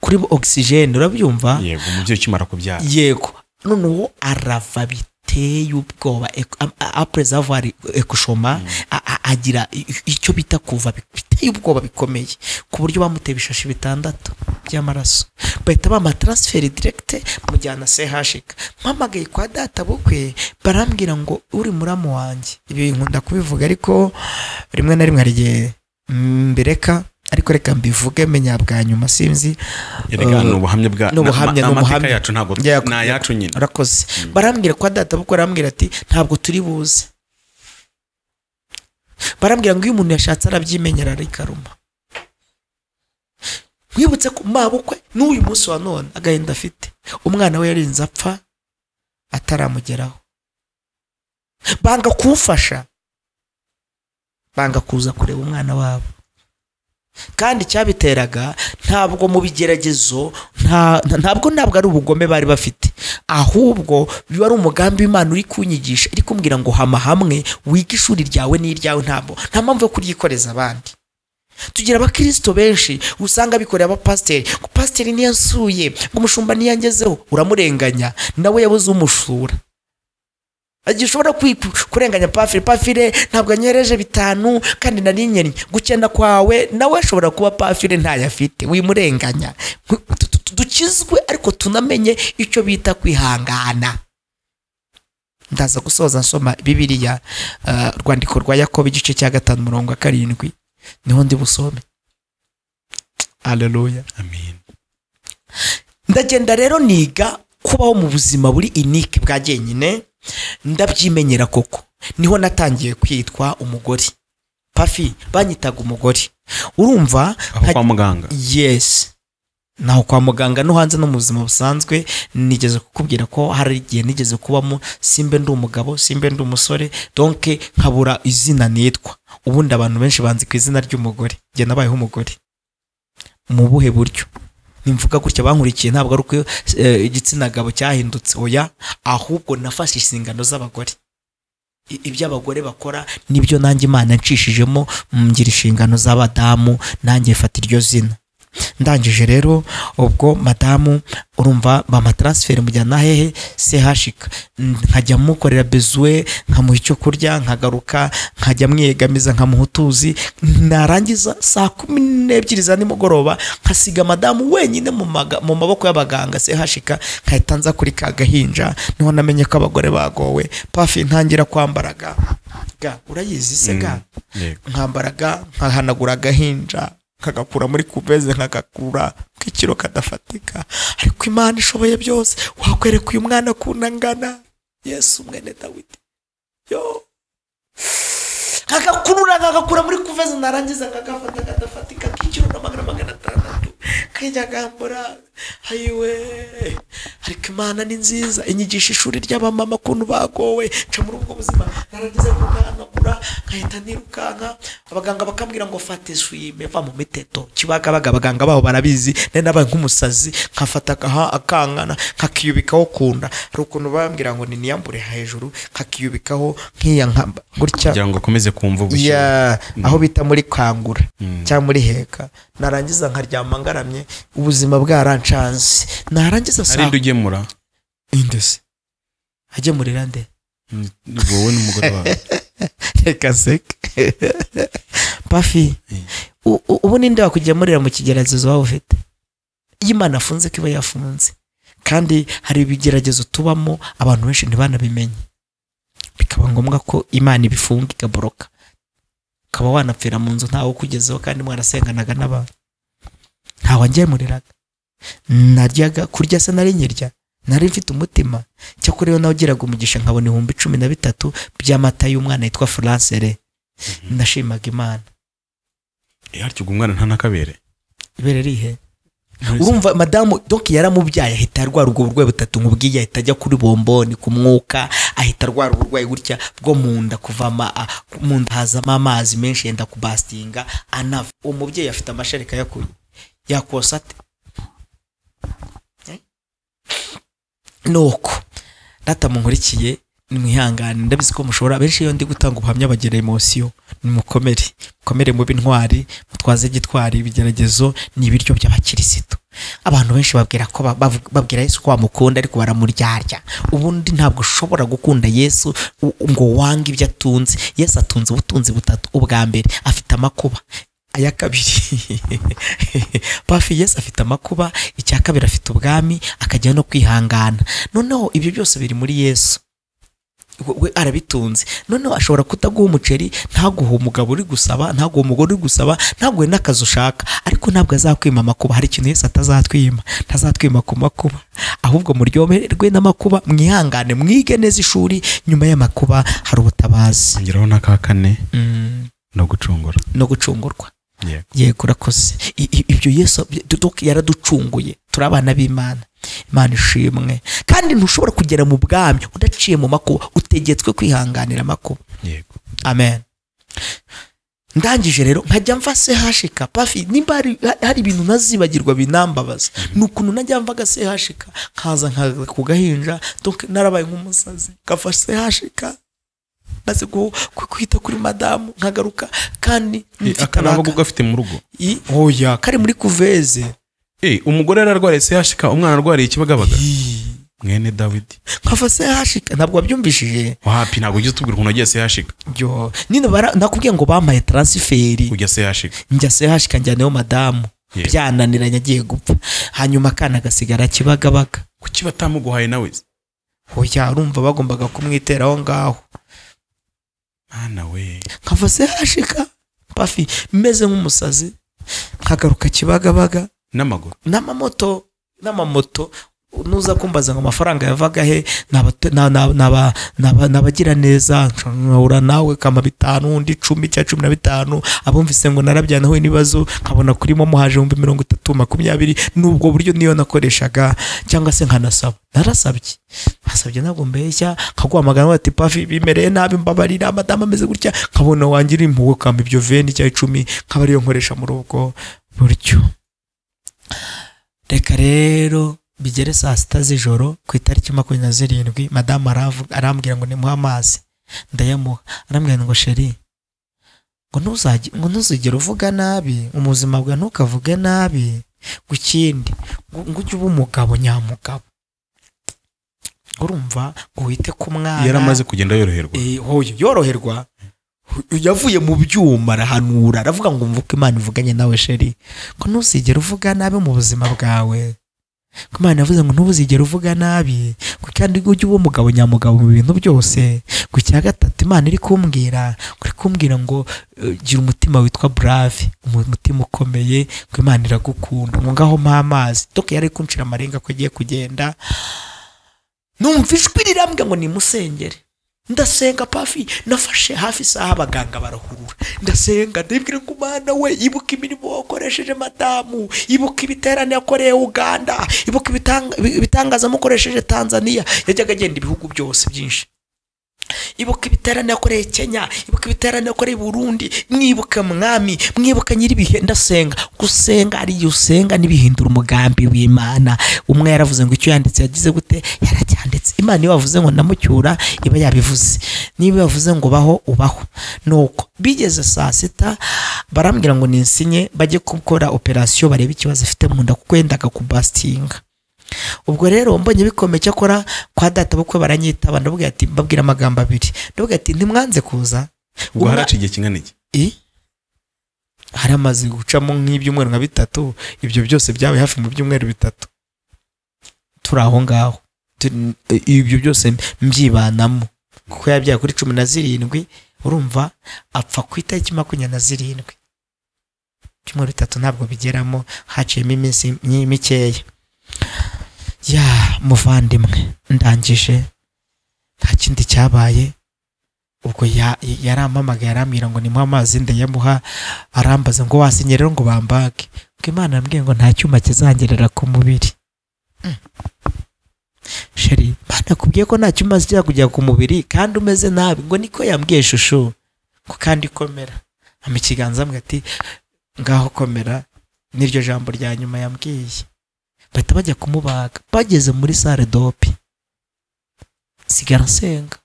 kuri ogisijeni urabyumva yego umubyeyi ukimara kubyara yego noneho arava biteye ubwoba Ek- a- a- après avoir ekushoma a- a- agira i- i- icyo bita kuva bi- biteye ubwoba bikomeye ku buryo bamuteye ibishashi bitandatu by'amaraso bahita bamatransferi direkite mujyana sehashika mpamagaye kwa data bukwe barambwira ngo uri muramu wanjye ibi nkunda kubivuga ariko rimwe na rimwe hari igihe mbireka ariko reka mbivuge menya bwa nyuma sinzi erega Eh, ni ubuhamya bwa ni ubuhamya, na- ni amateka ubuhamya. yacu ntabwo Yego. ni ayacu nyine urakoze barambwira kwa data kuko arambwira ati ntabwo turi buze barambwira ngo iyo umuntu yashatse arabyimenyera rikaruma mwibutse ko mabukwe n'uyu munsi wa none agahinda afite umwana we yarinze apfa ataramugeraho banga kuwufasha banga kuza kureba umwana wabo kandi icyabiteraga ntabwo mu bigeragezo nta- nta- ntabwo ntabwo ari ubugome bari bafite ahubwo biba ari umugambi w'imana uri kunyigisha iri kumbwira ngo hama hamwe wige ishuri ryawe n'iryawe ntabwo nta mpamvu yo kuryikoreza abandi tugira abakirisito benshi usanga bikorera abapasiteri ngo pasiteri ntiyansuye ngo umushumba ntiyangezeho uramurenganya nawe yabuze umushura igihe ushobora kwi- kurenganya pafire pafire ntabwo anyereje bitanu kandi nari nyennye gukena kwawe nawe ashobora kuba pafire ntayo afite wimurenganya Nku- tu- tu- tu- dukizwe ariko tunamenye icyo bita kwihangana ndaza gusoza nsoma bibiliya eh, urwandiko rwa yakobo igice cya gatanu umurongo wa karindwi niho ndi busome aleluya amen ndagenda rero niga kubaho mu buzima buri inike bwa jyenyine ndabyimenyera koko niho natangiye kwitwa umugore pafi banyitaga umugore urumva aho nka- kwa muganga yes naho kwa muganga no hanze no mu buzima busanzwe nigeze kukubwira ko hari igihe nigeze kubamo simbe ndi umugabo simbe ndi umusore donke nkabura izina nitwa ubundi abantu benshi banzi ku izina ry'umugore njye nabayeho umugore mu buhe buryo nimvuga gutya bankurikiye ntabwo ari uko eh, igitsina gabo cyahindutse oya ahubwo nafashe inshingano z'abagore I- ibyo abagore bakora nibyo nanjye imana nshishijemo ngira inshingano z'abadamu nanjye mfata iryo zina ndangije rero ubwo madamu urumva bamataransifer mujyana hehe sehashika N- nkajya mukorera bezuwe nkamuha icyo kurya nkagaruka nkajya mwiyegamiza nkamuha utuzi narangiza saa kumi n'ebyiri za nimugoroba nkasiga madamu wenyine mu maga- mu maboko y'abaganga sehashika nkahita nza kuri ka gahinja niho namenye ko abagore bagowe pafi ntangira kwambaraga ga urayizi se ga yego nkambaraga nkahanagura agahinja nkagakura muri kubeze nkagakura k'ikiro kadafatika ariko imana ishoboye byose wakwereka uyu mwana akunda angana yesu mwene dawidi yo nkagakurura nkagakura muri kuveze narangiza nkagafata kadafatika k'ikiro na magana magana atandatu kajya gambura ayiwe ariko imana ni nziza inyigisha ishuri ry'abamama ukuntu bagowe nca muri ubwo buzima narangiza kuganagura nkahita nirukanka abaganga bakambwira ngo fate swime va mu miteto kibagabaga abaganga baho barabizi nari nabaye nk'umusazi nkafata agaha- akankana nkakiyubikaho kunda hari ukuntu bambwira ngo niniyambure hejuru nkakiyubikaho nk'iya nkamba gutya kugira ngo akomeze kumva ubushyuhe ya aho bita muri kangura cyangwa muri heka narangiza nkaryama ngaramye ubuzima bwarancanze narangiza hari saa indi ugemura indese agemurira nde Mm, wowe n'umugore wawe reka seke pafi u- u- ubu ninde wakugemurira mu kigeragezo waba ufite iyo imana afunze ko iba yafunze kandi hari ibigeragezo tubamo abantu benshi ntibanabimenye bikaba ngombwa ko imana ibifunga ikaboroka ukaba wanapfira mu nzu ntawe ukugezeho kandi mwarasenganaga n'abantu ntawe angemuriraga naryaga kurya se nari nkirya nari mfite umutima cyakora iyo nawugiraga umugisha nkabona ibihumbi cumi na bitatu by'amata y'umwana yitwa furansere ndashimaga imana harya ubwo umwana nta n'akabere ibere rihe urumva madamu doki yaramubyaye ahita arwara ubwo burwayi butatu nkubwiye ahita ajya kuri bomboni ku mwuka ahita arwara uburwayi gutya bwo mu nda kuvama a- mu nda hazamo amazi menshi yenda kubasitinga anava uwo mubyeyi afite amashereka yakuye yakosa ate Eh? nuko data munkurikiye nimwihangane ndabizi ko mushobora benshi iyo ndi gutanga ubuhamya bagira emosiyo nimukomere mukomere mu b'intwari mutwaze gitwari ibigeragezo ni ibiryo by'abakirisitu abantu benshi babwira ko ba- bavu- babwira yesu ko bamukunda ariko baramuryarya ubundi ntabwo ushobora gukunda yesu u- ngo wange ibyo atunze yesu atunze ubutunzi butatu ubwa mbere afite amakuba aya kabiri pafi yesu afite amakuba icya kabiri afite ubwami akajya no kwihangana noneho ibyo byose biri muri yesu we- we arabitunze noneho ashobora kutaguha umuceri ntaguhe umugabo uri gusaba ntaguhe umugore uri gusaba ntaguhe n'akazi ushaka ariko ntabwo azakwima amakuba hari ikintu yese atazatwima ntazatwima ku makuba ahubwo muryoherwe n'amakuba mwihangane mwige neza ishuri nyuma y'amakuba hari ubutabazi ngeraho n'aka kane Mm, no gucungura no gucungurwa yego yego urakoze I- i- ibyo yesu doc yaraducunguye turi abana b'imana imana ishimwe kandi ntushobora kugera mu bwami udaciye mu makuba utegetswe kwihanganira amakuba yego amen ndangije rero nkajya mva sehashika pafi nimba hari, hari ibintu ntazibagirwa binambabaza ni ukuntu najya mvaga sehashika nkaza nkaza ku gahinja donc narabaye nk'umusazi nkava sehashika maze gu- ku- kwita kuri madamu nkagaruka kandi Eh, mfite aka ntabwo abaka- ugafite gafite mu rugo I- oya kari muri kuveze Eh, umugore yararwariye sehashika umwana arwariye ikibagabaga mwene dawidi nkava sehashika ntabwo wabyumvishije wapi ntabwo ujya utubwira ukuntu wagiye sehashika byo nyine bara- nakubwiye ngo bampaye taransiferi ujya sehashika njya sehashika njyaneho madamu Yeah. byananiranye agiye gupfa hanyuma akana gasigara kibagabaga kuki batamuguhaye nawe se? hoya urumva bagombaga kumwitera aho ngaho mwana we nkava sehashika pafi meze nk'umusazi nkagaruka kibagabaga n'amaguru n'amamoto n'amamoto nuza kumbaza ngo amafaranga yavaga he n'abato- na- na- n'aba- n'aba- n'abagira neza nshobora nawe kama bitanu undi icumi cya cumi na bitanu abumvise ngo narabyanahuye n'ibibazo nkabona kuri momo haje ibihumbi mirongo itatu makumyabiri n'ubwo buryo niyo nakoreshaga cyangwa se nkanasaba narasabye basabye ntabwo mbeshya nkaguhamagara bati pafi bimereye nabi mbabarira madamu ameze gutya nkabona wangira impuhwe kama ibyo veni cya icumi nkaba ariyo nkoresha muri ubwo buryo reka rero bigere saa sita z'ijoro ku itariki makumyabiri na zirindwi madamu aravu- arambwira ngo nimuhe amazi ndayamuha arambwira ngo sheri ngo ntuzajye- ngo ntuzigere uvuga nabi mu buzima bwawe ntukavuge nabi ngo ikindi ngo ngo ujye uba umugabo nyamugabo urumva ngo wite ku mwana yaramaze kugenda yoroherwa Eh, hoya, yoroherwa yavuye mu byuma arahanura aravuga ngo mvuke imana ivuganye nawe sheri ko ntuzigere uvuga nabi mu buzima bwawe ko imana yavuze ngo ntuzigere uvuga nabi ko kandi ujye uba umugabo nyamugabo mu bintu byose ku cya gatatu imana iri kumbwira ngo iri kumbwira ngo eh, gira umutima witwa brave umu- umutima ukomeye ko imana iragukunda ngo ngaho mpa amazi doka yari kunshira amarenga ko agiye kugenda numva ijwi rirambwira ngo nimusengere ndasenga pafi nafashe hafi isaha abaganga barahurura ndasenga ndabwira ngo umwana we ibuka imirimo wakoresheje madamu ibuka ibiterane yakoreye uganda ibuka ibitanga- ibitangaza amukoresheje tanzania yajyaga agenda ibihugu byose byinshi ibuka ibiterane yakoreye kenya ibuka ibiterane yakoreye burundi mwibuka mwami mwibuka nyiribihe ndasenga gusenga ari igihe usenga n'ibihindura umugambi w'imana umwe yaravuze ngo icyo yanditse yagize gute yaracyanditse imana iyo bavuze ngo ndamucyura iba yabivuze niba yavuze ngo baho ubaho nuko bigeze saa sita barambwira ngo ninsinye bajye gukora operasiyo barebe ikibazo afite mu nda kuko yendaga kubasitinga ubwo rero mbonye bikomeye cyakora kwa data bukwe baranyitaba ndabwira ati mbabwira amagambo abiri ndabwira ati ntimwanze kuza ubwo Umwa- haraciye igihe kingana iki I? hari amaze gucamo nk'ibyumweru nka bitatu ibyo byose byabaye hafi mu byumweru bitatu turi aho ngaho Turi- ibyo byose mbyibanamo kuko yabyaye kuri cumi na zirindwi urumva apfa ku itariki makumyabiri na zirindwi ibyumweru bitatu ntabwo bigeramo haciyemo iminsi mi- mikeya ya muvandimwe ndangije nta kindi cyabaye ubwo ya- yarampamagaye arambwira ngo nimuhe amazi ndayamuha arambaza ngo wasinye rero ngo bambage ngo imana yambwiye ngo nta cyuma kizangerera ku mubiri Mm. sheri imana yakubwiye ko nta cyuma zijya kujya ku mubiri kandi umeze nabi ngo niko yambwiye shusho ngo kandi komera ama ikiganza ambwira ati ngaho komera n'iryo jambo rya nyuma yambwiye bahita bajya kumubaga bageze muri sale dope sigara nsenga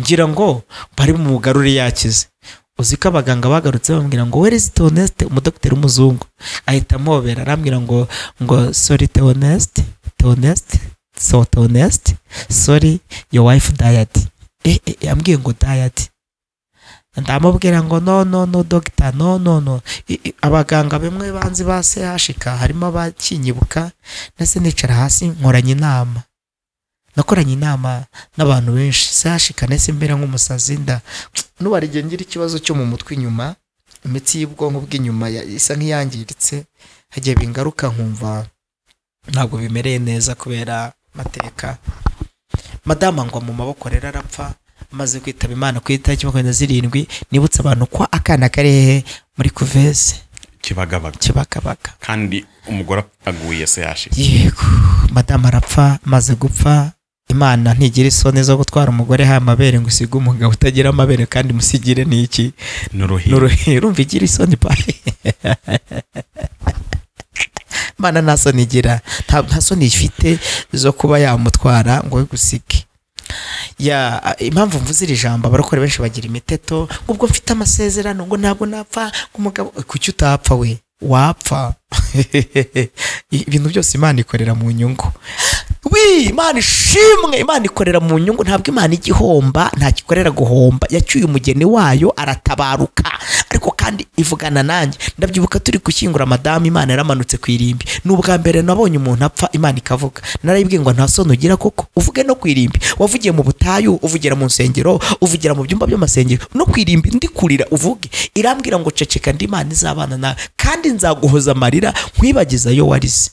ngira ngo bari mu mugarure yakize uzi ko abaganga bagarutse bambwira ngo where is Theoneste umudokiteri w'umuzungu ahita amobera arambwira ngo ngo sorry Theoneste Theoneste so Theoneste sorry your wife died eh, eh, yambwiye ngo died ndamubwira ngo no no no doctor no no no I- i- abaganga bamwe banzi ba CHK harimo abakinyibuka ndetse nicara hasi nkoranye inama nakoranye inama n'abantu benshi sashika nese mbera nk'umusazi nda n'ubarige ngira ikibazo cyo mu mutwe inyuma imitsi y'ubwonko bw'inyuma ya- isa nk'iyangiritse hagiye bingaruka nkumva ntabwo bimereye neza kubera mateka madama ngwa mu maboko rero arapfa amaze kwitaba imana ku itariki makumyabiri na zirindwi nibutse abantu ko akana kari hehe muri kuveze kibagabaga kibakabaga kandi umugore aguye se yashira yego madamu arapfa amaze gupfa imana ntigira isoni zo gutwara umugore ha amabere ngo usige umugabo utagira amabere kandi musigire n'iki ni uruhiro n'uruhe urumva igira isoni pari imana nta soni igira nta nta soni ifite zo kuba yamutwara ngo we gusige ya impamvu mvuze iri jambo abarokore benshi bagira imiteto ngo ubwo mfite amasezerano ngo ntabwo napfa ngo umugabo kuki utapfa we wapfa ibintu byose imana ikorera mu nyungu wi imana ishimwe imana ikorera mu nyungu ntabwo imana igihomba ntakikorera guhomba yacyuye umugeni wayo aratabaruka ariko kandi ivugana nanjye ndabyibuka turi gushyingura madamu imana yaramanutse ku irimbi ni ubwa mbere nabonye umuntu apfa imana ikavuga narayibwiye ngo nta soni ugira kuko uvuge no ku irimbi wavugiye mu butayu uvugira mu nsengero uvugira mu byumba by'amasengero no ku irimbi ndikurira uvuge irambwira ngo ceceka ndi imana izabana nawe kandi nzaguhoza amarira nkwibagiza yo warize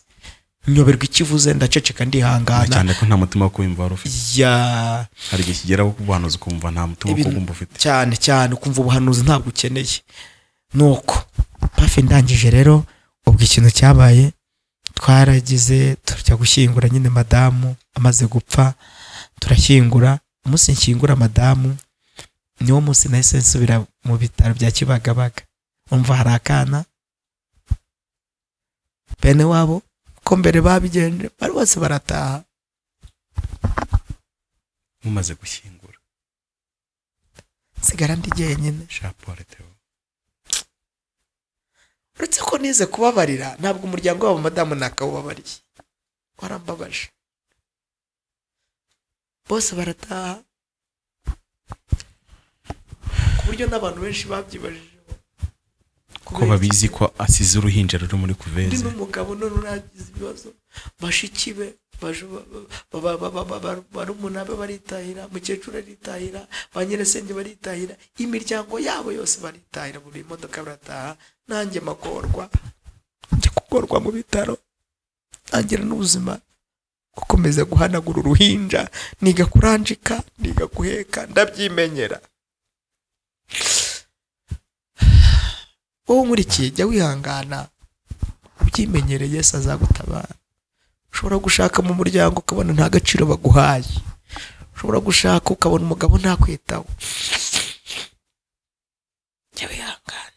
nyoberwa ikivuze ndaceceka ndihangana cyane ko nta mutima wo kumva wari ufite ya hari igihe kigeraho ubuhanuzi ukumva nta mutima wo ibintu- kumva ufite cyane cyane ukumva ubuhanuzi ntabwo ukeneye nuko pafe ndangije rero ubwo ikintu cyabaye twaragize tujya gushyingura nyine madamu amaze gupfa turashyingura umunsi nshyingura madamu niwo munsi nahise nsubira mu bitaro bya kibagabaga umva hari akana bene wabo ko mbere babigenje bari bose barataha mumaze gushyingura nsigara ndi jyenyine shapure teo uretse ko nize kubabarira ntabwo umuryango wabo madamu ntakawubabariye warambabaje bose barataha ku buryo n'abantu benshi babyibajijeho ko babizi ko asize uruhinja ruri muri undi kuveze n'umugabo none uragize ibibazo bashiki be baje- ba- ba- ba- ba- ba- ba- barumuna be baritahira mukecuru aritahira ba nyirisenge baritahira imiryango yabo yose baritahira mu bimodoka barataha nanjye magorwa njya kugorwa mu bitaro ntangira n'ubuzima gukomeza guhanagura uruhinja niga kuranjika niga guheka ndabyimenyera wowe nkurikiye jya wihangana ubyimenyereye Yesu azagutabara ushobora gushaka mu muryango ukabona nta gaciro baguhaye ushobora gushaka ukabona umugabo ntakwitaho jya wihangana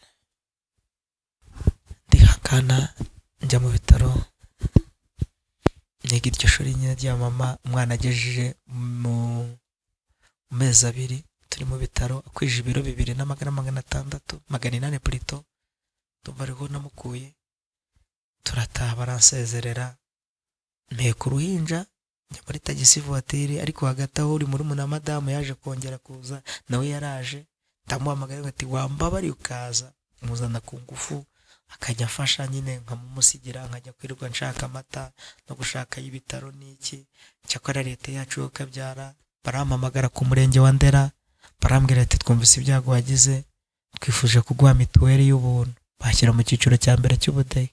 ndihangana njya mu bitaro niga iryo shuri nyine rya mama umwana agejeje mu mu mezi abiri turi mu bitaro akwije ibiro bibiri na magana magana atandatu magana inani purito ndumva ariho namukuye turataha baransezerera nteka uruhinja njya muri tagisi vuwatiri ariko hagati aho uri muri na madamu yaje kongera kuza nawe yaraje ndamuhamagaye ngo ati wambabari ukaza muzana ku ngufu akajya afasha nyine nkamumusigira nkajya kwirirwa nshaka amata no gushaka y'ibitaro n'iki cyakora leta yacu yo kabyara barampamagara ku murenge wa ndera barambwira ati twumvise ibyago wagize twifuje kuguha mituweli y'ubuntu bashyira mu cyiciro cya mbere cy'ubudehe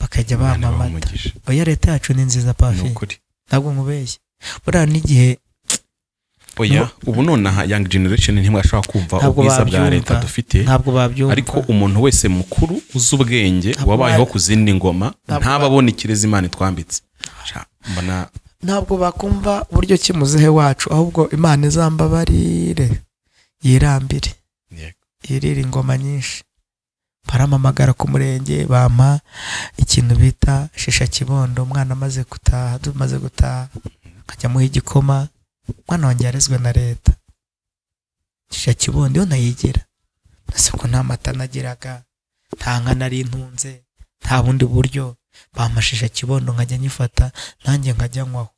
bakajya Imana ibahe bampamata umugisha. oya leta yacu ni nziza ni pafi ukuri ntabwo nkubeshye buriya n'igihe oya ubu nonaha young generation ntimwashobora kumva Ntabwo ubwiza bwa babyumva. leta dufite ntabwo babyumva ariko umuntu wese mukuru uzi ubwenge Ntabwo wabayeho ba- ku zindi ngoma Ntabwo ntaba ba- abona ikirezi imana itwambitse Sha, mbona ntabwo bakumva uburyo ki muzehe wacu ahubwo imana izambabarire yirambire Yego. yirire ingoma nyinshi baramamagara ku murenge bampa ikintu bita shisha kibondo umwana amaze gutaha tumaze gutaha nkajya muha igikoma umwana wanjye yarezwe na leta shisha kibondo iyo nayigira nase ko nta mata nagiraga nta nka nari ntunze nta bundi buryo bamashisha kibondo nkajya nyifata nanjye nkajya nywaho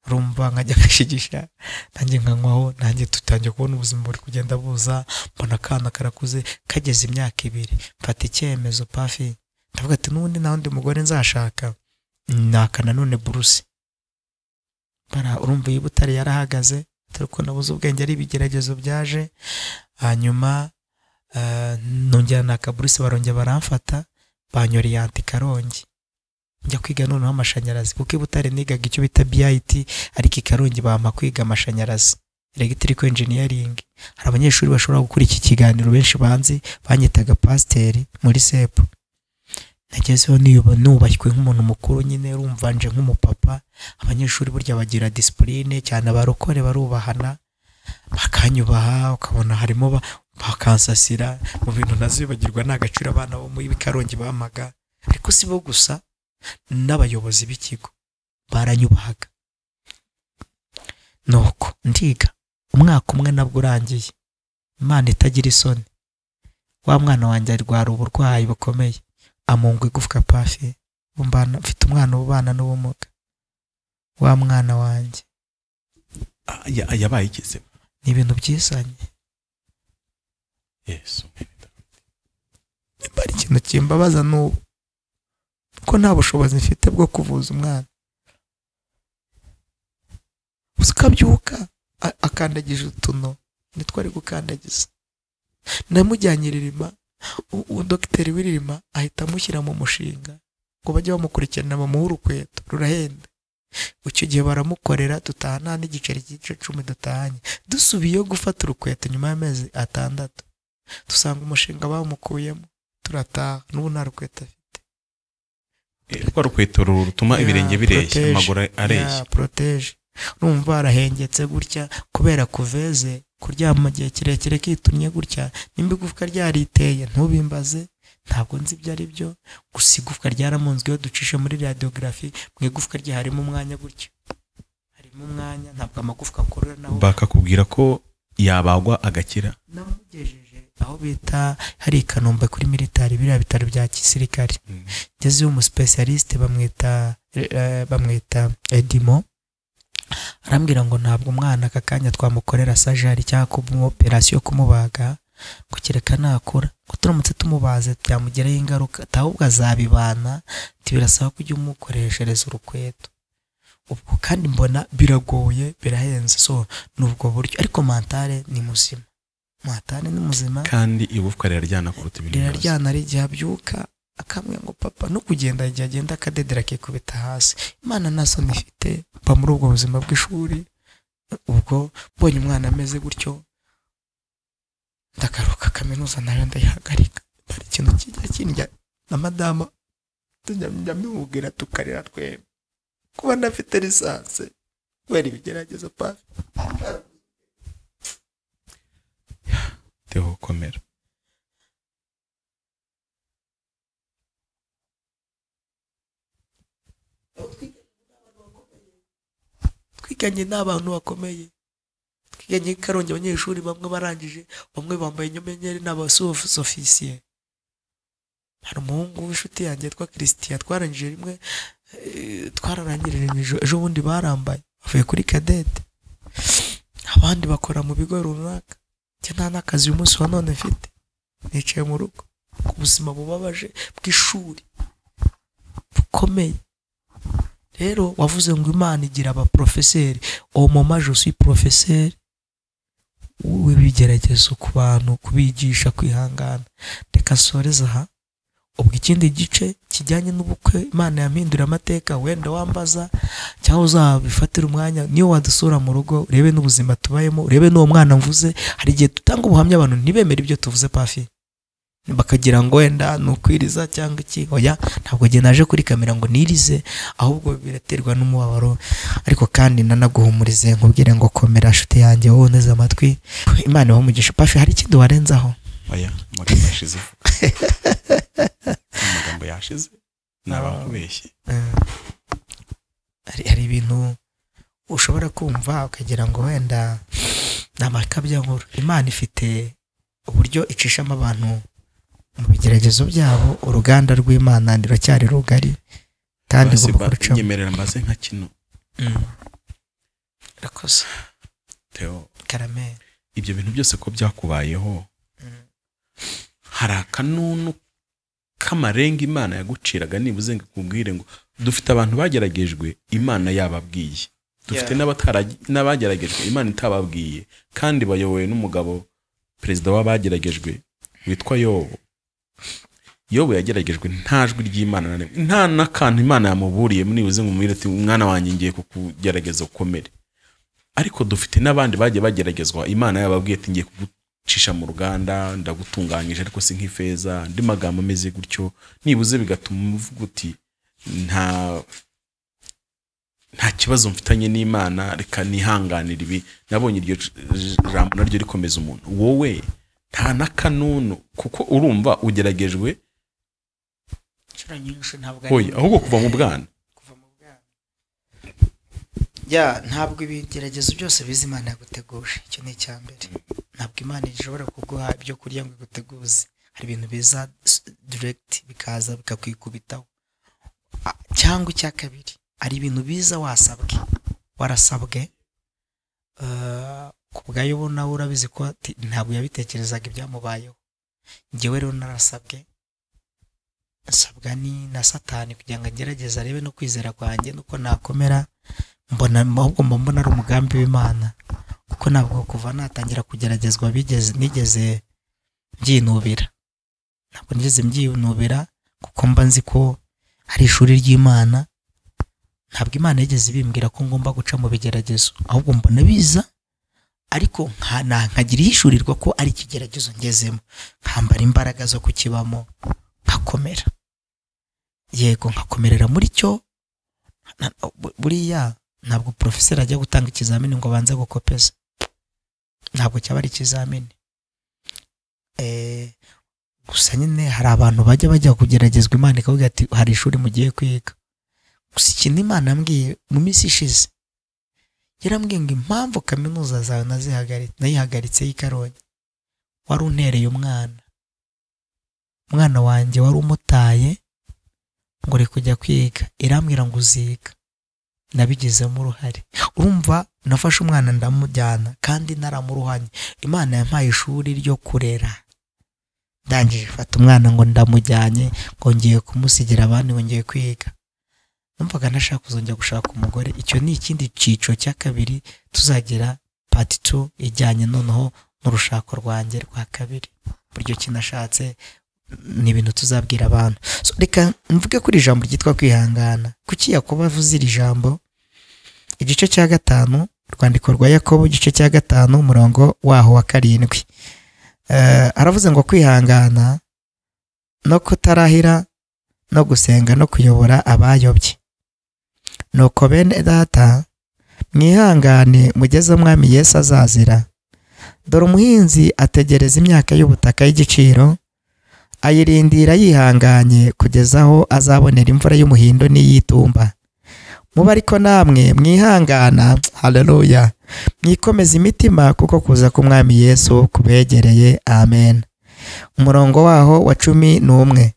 rumva nkajya ngashigisha nanjye nkanywaho nanjye tutangiye kubona ubuzima buri kugenda buza mbona akana karakuze kageze imyaka ibiri mfata icyemezo pafi ndavuga ati n'ubundi nta wundi mugore nzashaka naka nanone buruse bara urumva iyo butare yarahagaze dore ko nabuze ubwenge ari ibigeragezo byaje hanyuma eh, nongera naka buruse barongera baramfata banyoreye antikarongi njya kwiga noneho amashanyarazi kuko i butare nigaga icyo bita BIT ariko i karongi bampa kwiga amashanyarazi electrical engineering hari abanyeshuri bashobora gukora iki kiganiro benshi banzi banyitaga pasiteri muri sepu nagezeho niyuba nubashywe nk'umuntu mukuru nyine rumvanje nk'umupapa abanyeshuri burya bagira disipurine cyane abarokore barubahana bakanyubaha ukabona harimo ba- bakansasira mu bintu ntazibagirwa ni agaciro abana bo muri karongi bamaga ariko si bo gusa n'abayobozi b'ikigo baranyubahaga nuko ndiga umwaka umwe nabwo urangiye imana itagira isoni wa mwana wanjye arwara uburwayi bukomeye amungwa igufwa pafi Umbana- mfite umwana ubana n'ubumuga wa mwana wanjye ah, ya- yabaye igeze ni ibintu byizanye yesu nimba ari ikintu kimbabaza n'ubu kuko nta bushobozi mfite bwo kuvuza umwana uzi ko abyuka a- akandagije utuno nitwo ari gukandagiza namujyanye i ririma u- u- dogiteri w'iririma ahita amushyira mu mushinga ngo bajye bamukurikirana bamuhe urukweto rurahenda icyo gihe baramukorera dutaha nta n'igiceri cy'igice cumi dutahanye dusubiyeyo gufata urukweto nyuma y'amezi atandatu dusanga umushinga bamukuyemo turataha n'ubu nta rukweto afite Eh, rwa rukweto ru- rutuma Ya, ibirenge bireshya protege. amaguru areshya ya poroteje urumva barahengetse gutya kubera kuveze kuryama igihe kirekire kitumye gutya nimba igufwa ryariteye ntubimbaze ntabwo nzi ibyo ari byo gusa igufwa ryaramunzwe iyo ducishe muri radiography mu igufwa rye harimo umwanya gutya harimo umwanya ntabwo amagufwa akorera naho bakakubwira ko yabagwa agakira namugejeje aho bita hari i kanombe kuri militari biriya bitaro bya gisirikare ngezeyo umusipesiyalisite bamwita eh, bamwita edimo arambwira ngo ntabwo umwana aka kanya twamukorera sajari cyangwa kumuha operasiyo yo kumubaga ngo kereka nakura ngo turamutse tumubaze byamugiraho ingaruka ati ahubwo azabibana ati birasaba ko ujya umukoreshereza urukweto ubwo kandi mbona biragoye birahenze so ni ubwo buryo ariko mantare ni muzima mantare ni muzima kandi igufwa riraryana kuruta ibindi byose riraryana ari igihe abyuka akambwira ngo papa no kugenda igihe agenda akadedera akikubita hasi imana nta soni ifite mba muri ubwo buzima bw'ishuri ubwo mbonye umwana ameze gutyo ndagaruka kaminuza nayo ndayihagarika hari ikintu kijya kindya na madama tujya njya mubwira tukarira twembi kuba ndafite lisansi kubera ibigeragezo pafi Theo, komera twiganye n'abantu bakomeye twiganye i karongi abanyeshuri bamwe barangije bamwe bambaye inyenyeri ni abasofisiye hari umuhungu w'inshuti yanjye yitwa christian twarangije rimwe eh, twararangirije ejo- ejo bundi barambaye bavuye kuri kadete abandi bakora mu bigo runaka njye nta n'akazi uyu munsi wa none mfite nicaye mu rugo ku buzima bubabaje bw'ishuri bukomeye rero wavuze ngo imana igira abaporofeseri uwo momaje usi porofeseri w'ibigeragezo ku bantu kubigisha kwihangana reka nsoreze aha ubwo ikindi gice kijyanye n'ubukwe imana yampindura amateka wenda wambaza cyangwa uzabifatira umwanya niyo wadusura mu rugo urebe n'ubuzima tubayemo urebe n'uwo mwana mvuze hari igihe dutanga ubuhamya abantu ntibemere ibyo tuvuze pafi bakagira ngo wenda ni ukwiriza cyangwa iki oya ntabwo njye naje kuri kamera ngo nirize ahubwo biraterwa n'umubabaro ariko kandi nanaguhumurize nkubwire ngo komera nshuti yanjye wowe unteze amatwi imana ibahe umugisha pafi hari ikindi warenzaho aya amagambo yashize amagambo yashize ni abakubeshye hari hari ibintu ushobora kumva ukagira ngo wenda ni amakabya nkuru imana ifite uburyo icishamo abantu mu bigeragezo byabo uruganda rw'imana ruracyari rugari kandi Basi igomba ba- kurucamo nyemerera mbaze nka kino Mm. irakoze Theo karameri ibyo bintu byose ko byakubayeho hari akanunu k'amarenga imana yaguciraga nibuze ngo ikubwire ngo dufite abantu bageragejwe imana yababwiye dufite Yeah. n'abatara- n'abageragejwe imana itababwiye kandi bayobowe n'umugabo perezida w'abageragejwe witwa yobo yobo yageragejwe nta jwi ry'imana na rimwe nta n'akantu imana yamuburiye nibuze ngo umubwire ati umwana wanjye ngiye kukugerageza ukomere ariko dufite n'abandi bagiye bageragezwa imana yababwiye ati ngiye kugucisha mu ruganda ndagutunganyije ariko si nk'ifeza andi magambo ameze gutyo nibuze bigatuma uvuga uti nta nta kibazo mfitanye n'imana reka nihanganire ibi nabonye iryo j- j- jambo naryo rikomeza umuntu wowe nta n'akanunu kuko urumva ugeragejwe inshuro nyinshi ntabwo oya ahubwo kuva mu bwana kuva mu bwana ya ntabwo ibigeragezo byose biza imana yaguteguje icyo ni icya mbere ntabwo imana ishobora kuguha ibyo kurya ngo iguteguze hari ibintu biza diregiti bikaza bikakwikubitaho A- cyangwa icya kabiri hari ibintu biza wasabwe warasabwe eh, ku bwayo bo nawe urabizi ko ati- ntabwo yabitekerezaga ibyamubayeho ngewe rero narasabwe nsabwa ni na satani kugira ngo agerageze arebe no kwizera kwanjye nuko nakomera mbona ahubwo mba mbona ari umugambi w'imana kuko ntabwo kuva natangira kugeragezwa bigeze nigeze mbyinubira ntabwo nigeze mbyinubira kuko mba nzi ko hari ishuri ry'imana ntabwo imana yigeze ibimbwira ko ngomba guca mu bigeragezo ahubwo mbona biza ariko nka- na- nkagira ihishurirwa ko ari ikigeragezo ngezemo nkambara imbaraga zo kukibamo nkakomera yego nkakomerera muri cyo na- bu- buriya ntabwo porofeseri ajya gutanga ikizamini ngo abanze gukopeza ntabwo cyaba ari ikizamini Eh, gusa nyine hari abantu bajya bajya kugeragezwa imana ikavuga ati hari ishuri mugiye kwiga gusa ikintu imana yambwiye mu minsi ishize yarambwiye ngo impamvu kaminuza zawe nazihagari- nayihagaritse y'i karongi wari untereye umwana umwana wanjye wari umutaye ngo uri kujya kwiga irambwira ngo uziga nabigizemo uruhare urumva nafashe umwana ndamujyana kandi naramuruhanye imana yampaye ishuri ryo kurera ndangije fata umwana ngo ndamujyanye ngo ngiye kumusigira abandi ngo ngiye kwiga numvaga ntashaka kuzongera gushaka umugore icyo ni ikindi cyiciro cya kabiri tuzagira pati tu ijyanye noneho n'urushako rwanjye rwa kabiri buryo kinashatse ni ibintu tuzabwira abantu So, reka mvuge kuri ijambo ryitwa kwihangana kuki yakobo avuze iri jambo igice cya gatanu urwandiko rwa yakobo igice cya gatanu umurongo waho wa karindwi Eh, aravuze ngo kwihangana no kutarahira no gusenga no kuyobora abayobye nuko bene data mwihangane mugeze umwami yesu azazira dore umuhinzi ategereza imyaka y'ubutaka y'igiciro ayirindira yihanganye kugeza aho azabonera imvura y'umuhindo n'iy'itumba mube ariko namwe mwihangana haleluya mwikomeza imitima kuko kuza k'umwami yesu kubegereye amen umurongo waho wa cumi n'umwe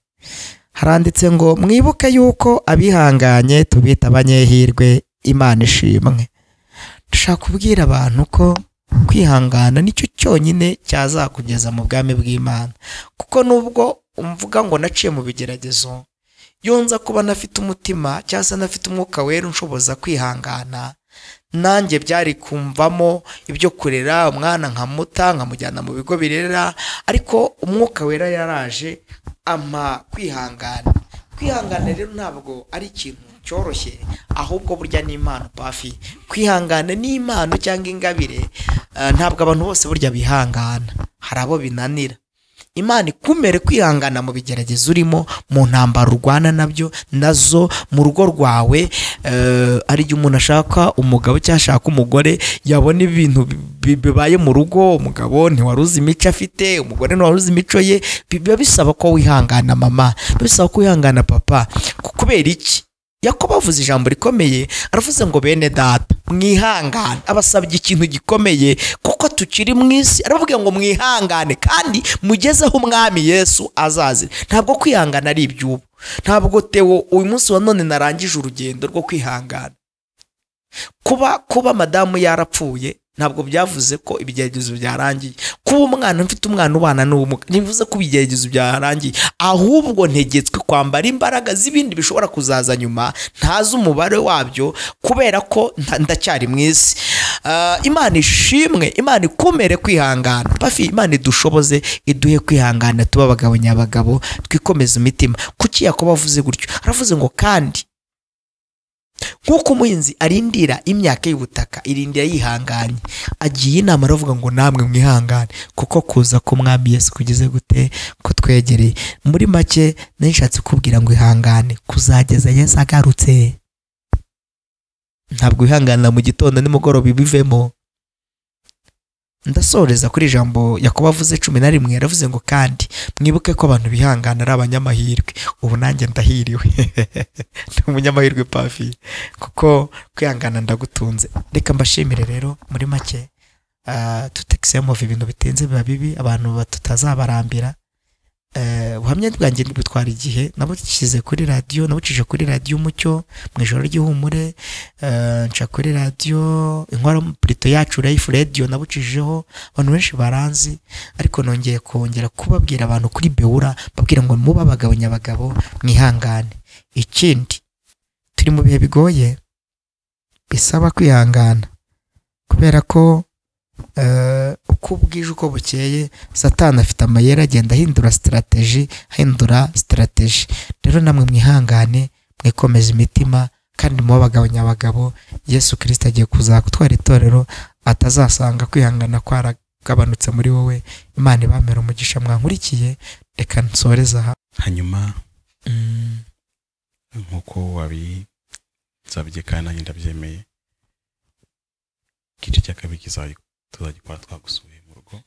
haranditse ngo mwibuke yuko abihanganye tubita abanyehirwe imana ishimwe dushaka kubwira abantu ko kwihangana nicyo cyonyine cyazakugeza mu bwami bw'imana kuko nubwo umvuga ngo naciye mu bigeragezo iyo nza kuba ntafite umutima cyangwa se ntafite umwuka wera unshoboza kwihangana nanjye byari kumvamo ibyo kurera umwana nkamuta nkamujyana mu bigo birera ariko umwuka wera yaraje ama kwihangana kwihangana rero ntabwo ari ikintu cyoroshye ahubwo burya ni impano pafi kwihangana ni impano cyangwa ingabire eh, ntabwo abantu bose burya bihangana hari abo binanira imana ikumere kwihangana mu bigeragezo urimo mu ntambaro urwana nabyo nazo mu rugo rwawe eh, hari igihe umuntu ashaka umugabo cyangwa ashaka umugore yabona ibintu bi- bi- bibaye mu rugo umugabo ntiwaruzi imico afite umugore ntiwaruzi imico ye biba bisaba ko wihangana mama biba bisaba ko wihangana papa ku- kubera iki yakobo avuze ijambo rikomeye aravuze ngo bene data mwihangane abasabye ikintu gikomeye kuko tukiri mu isi aravuga ngo mwihangane kandi mugeze aho umwami yesu azazira ntabwo kwihangana ari iby'ubu ntabwo tewo uyu munsi wa none narangije urugendo rwo kwihangana kuba kuba madamu yarapfuye ntabwo byavuze ko ibigeragezo byarangiye kuba umwana mfite umwana ubana n'ubumuga ntibivuze ko ibigeragezo byarangiye ahubwo ntegetswe kwambara imbaraga z'ibindi bishobora kuzaza nyuma ntazi umubare wabyo kubera ko nta- ndacyari mu isi Ah, imana ishimwe imana ikumere kwihangana bafi imana idushoboze iduhe kwihangana tuba abagabo nyabagabo twikomeze imitima kuki yakobo avuze gutyo aravuze ngo kandi nk'uko umuhinzi arindira imyaka y'ubutaka irindira yihanganye agiye inama aravuga ngo namwe mwihangane kuko kuza k'umwami yesu kugeze gute kutwegereye muri make nishatse kubwira ngo ihangane kuzageza yesu agarutse ntabwo wihanganira mu gitondo nimugoroba ibivemo ndasoreza kuri ijambo yakobo avuze cumi na rimwe yaravuze ngo kandi mwibuke ko abantu bihangana ari abanyamahirwe ubu nanjye ndahiriwe ni umunyamahirwe pafi kuko kwihangana ndagutunze reka mbashimire rero muri make tutekisiyamove ibintu bitenze biba bibi abantu ba- tutazabarambira Eh, ubuhamya bwanjye butwara igihe nabushyize kuri radiyo nabucije kuri radiyo umucyo mu ijoro ry'ihumure eh, nca kuri radiyo inkwara purito yacu rayifu radiyo nabucijeho abantu benshi baranzi ariko nongeye kongera kubabwira abantu kuri bewura babwira ngo muba abagabo nyabagabo mwihangane ikindi turi mu bihe bigoye bisaba kwihangana kubera ko eh, uko bwije uko bukeye satani afite amayeri agenda ahindura sitarateji ahindura sitarateji rero namwe mwihangane mwikomeze imitima kandi muba abagabo nyabagabo yesu kirisita agiye kuza gutwara itorero atazasanga kwihangana kwaragabanutse muri wowe imana ibamera umugisha mwankurikiye reka nsoreze aha hanyuma Mm. nk'uko wabisabye kandi nanjye ndabyemeye igice cya kabiri kizayi- tuzagikora twagusuye mu rugo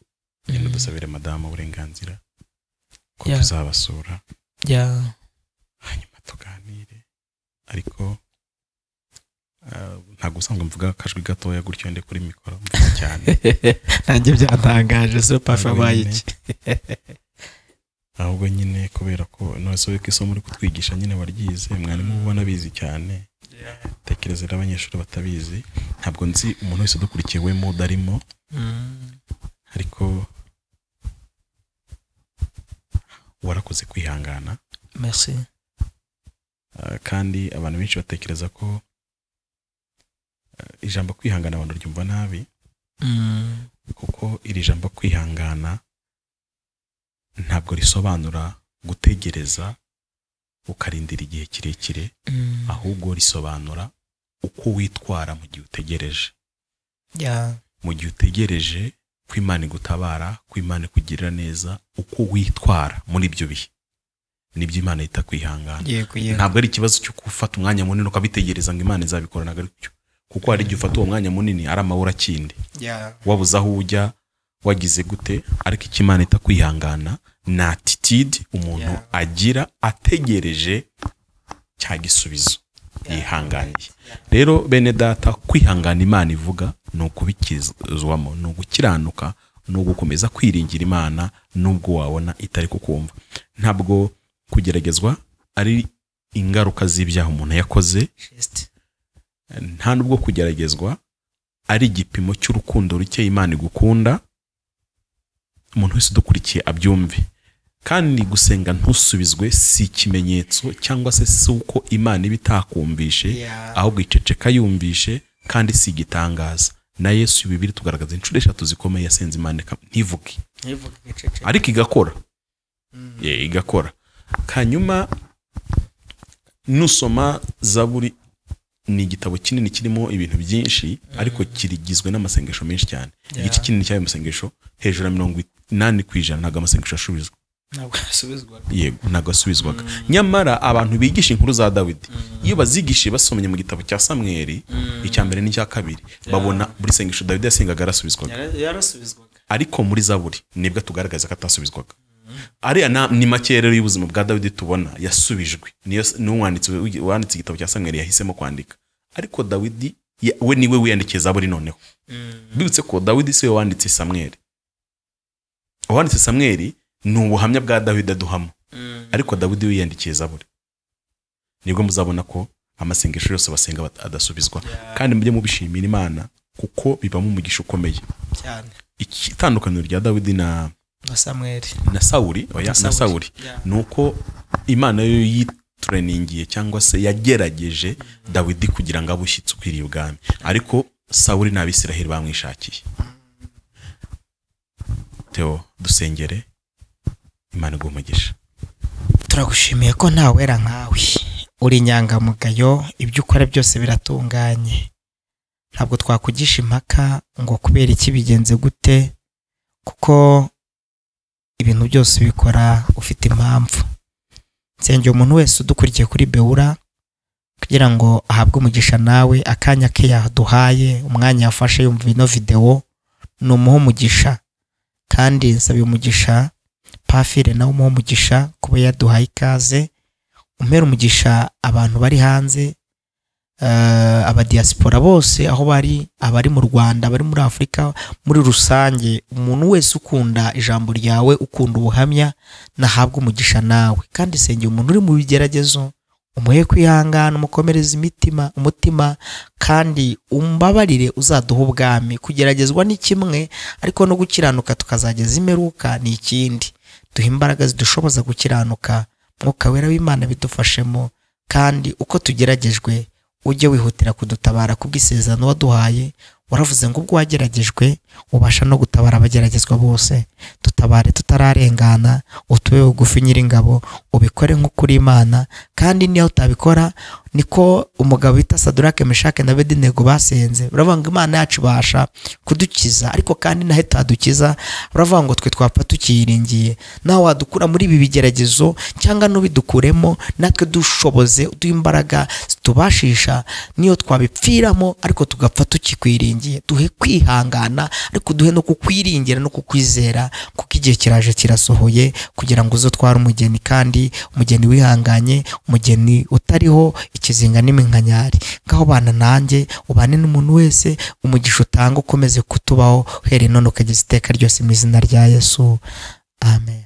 genda Mm. dusabire madamu uburenganzira ko Yeah. tuzabasura Yeah. hanyuma tuganire ariko ah, ntabwo usanga mvuga akajwi gatoya gutyo ndi kuri mikoro mvuga cyane nanjye byantangaje so pafe Ntabwo abaye nyine. iki ahubwo nyine kubera ko nose ko isomo uri kutwigisha nyine waryize mwarimu uba anabizi cyane tekereza rero abanyeshuri batabizi ntabwo nzi umuntu wese udukurikiye wemo udarimo ariko warakoze kwihangana merci Ah, kandi abantu benshi batekereza ko ah, ijambo kwihangana abantu ryumva nabi Mm. kuko iri jambo kwihangana ntabwo risobanura gutegereza ukarindira igihe kirekire Mm. ahubwo risobanura uko witwara mu gihe utegereje Yeah. mu gihe utegereje ko imana igutabara ko imana ikugirira neza uko witwara muri ibyo bihe nibyo imana yita kwihangana yego yego ntabwo ari ikibazo cyo gufata umwanya munini ukabitegereza ngo imana izabikora ntabwo ari cyo kuko hari igihe ufata uwo mwanya munini ari amabura akindi Yeah. wabuze aho ujya wagize gute ariko icyo imana ita kwihangana ni atitide umuntu Yeah. agira ategereje cya gisubizo yihanganiye rero bene data kwihangana imana ivuga ni ukubikizwamo ni ugukiranuka ni ugukomeza kwiringira imana nubwo wabona itari kukumva ntabwo kugeragezwa ari ingaruka z'ibyaha umuntu yakoze Just. nta nubwo kugeragezwa ari igipimo cy'urukundo ruke imana igukunda umuntu wese udukurikiye abyumve kandi gusenga ntusubizwe si ikimenyetso cyangwa se si uko imana iba itakumvishe Yeah. ahubwo iceceka yumvishe kandi si igitangaza na yesu bibiri tugaragaza inshuro eshatu zikomeye yasenze imana ikam- ntivuge ntivuge igicece ariko igakora Yeah, igakora hanyuma nusoma zaburi ni igitabo kinini kirimo ibintu byinshi ariko kirigizwe n'amasengesho menshi cyane Yeah. igice kinini cy'ayo masengesho hejuru ya mirongo inani ku ijana ntabwo amasengesho asubizwa ntabwo yasubizwaga yego ntabwo asubizwaga nyamara abantu bigisha inkuru za dawidi iyo bazigishije basomye mu gitabo cya samweri icya mbere n'icya kabiri babona buri sengesho dawidi yasengaga arasubizwaga Yara- yarasubizwaga ariko muri zaburi nibwo tugaragaza ko atasubizwaga ariya na- ni make rero y'ubuzima bwa dawidi tubona yasubijwe niyo n'uwanditse wanditse igitabo cya samweri yahisemo kwandika ariko dawidi ya- we niwe wiyandikiye zaburi noneho bibutse ko dawidi si we wanditse samweri uwanditse samweri ni ubuhamya bwa dawidi aduhamo ariko dawidi wiyandikiye zaburi nibwo muzabona ko amasengesho yose basenga bat- adasubizwa kandi mujye mubishimira imana kuko bibamo umugisha ukomeye cyane iki- itandukaniro rya dawidi na na samweri na sawuri oya na sawuri Yeah. ni uko imana yo yitureningiye cyangwa se yagerageje dawidi kugira ngo abe ushyitsi ukwiriye ubwami ariko sawuri n'abisiraheli bamwishakiye teo dusengere imana iguha umugisha turagushimiye ko nta wera nkawe uri inyangamugayo ibyo ukora byose biratunganye ntabwo twakugisha impaka ngo kubera iki bigenze gute kuko ibintu byose ubikora ufite impamvu nsengera umuntu wese udukurikiye kuri bewura kugira ngo ahabwe umugisha nawe akanya ke yaduhaye umwanya yafashe yumva ino videwo ni umuha umugisha kandi nsabye umugisha pafire nawe umuha umugisha kuba yaduhaye ikaze umera umugisha abantu bari hanze eh, abadiyasipora bose aho bari abari mu rwanda abari muri afurika muri rusange umuntu wese ukunda ijambo ryawe ukunda ubuhamya nahabwa umugisha nawe kandi sengera umuntu uri mu bigeragezo umuhe kwihangana umukomereza imitima umutima kandi umbabarire uzaduha ubwami kugeragezwa ni kimwe ariko no gukiranuka tukazageza imperuka ni ikindi duha imbaraga zidushoboza gukiranuka mwuka wera w'imana bidufashemo kandi uko tugeragejwe ujye wihutira kudutabara kubw'isezerano waduhaye waravuze ngo ubwo wageragejwe ubasha no gutabara abageragezwa bose dutabare tutararengana utube bugufi nyir'ingabo ubikore nk'ukuri imana kandi niyo utabikora niko umugabo bita sadurake meshake na bedinego basenze baravuga ngo imana yacu ibasha kudukiza ariko kandi naho itadukiza baravuga ngo twe twapfa tukiyiringiye nawe wadukura muri ibi bigeragezo cyangwa n'ubidukuremo natwe dushoboze uduhe imbaraga zitubashisha niyo twabipfiramo ariko tugapfa tukikwiringiye duhe kwihangana ariko duhe no kukwiringira no kukwizera kuko igihe kiraje kirasohoye kugira ngo uze utware umugeni kandi umugeni wihanganye umugeni utariho ikizinga n'iminkanyari ngaho bana nanjye ubane n'umuntu wese umugisha utanga ukomeze kutubaho uhereye none ukageza iteka ryose mu izina rya yesu amen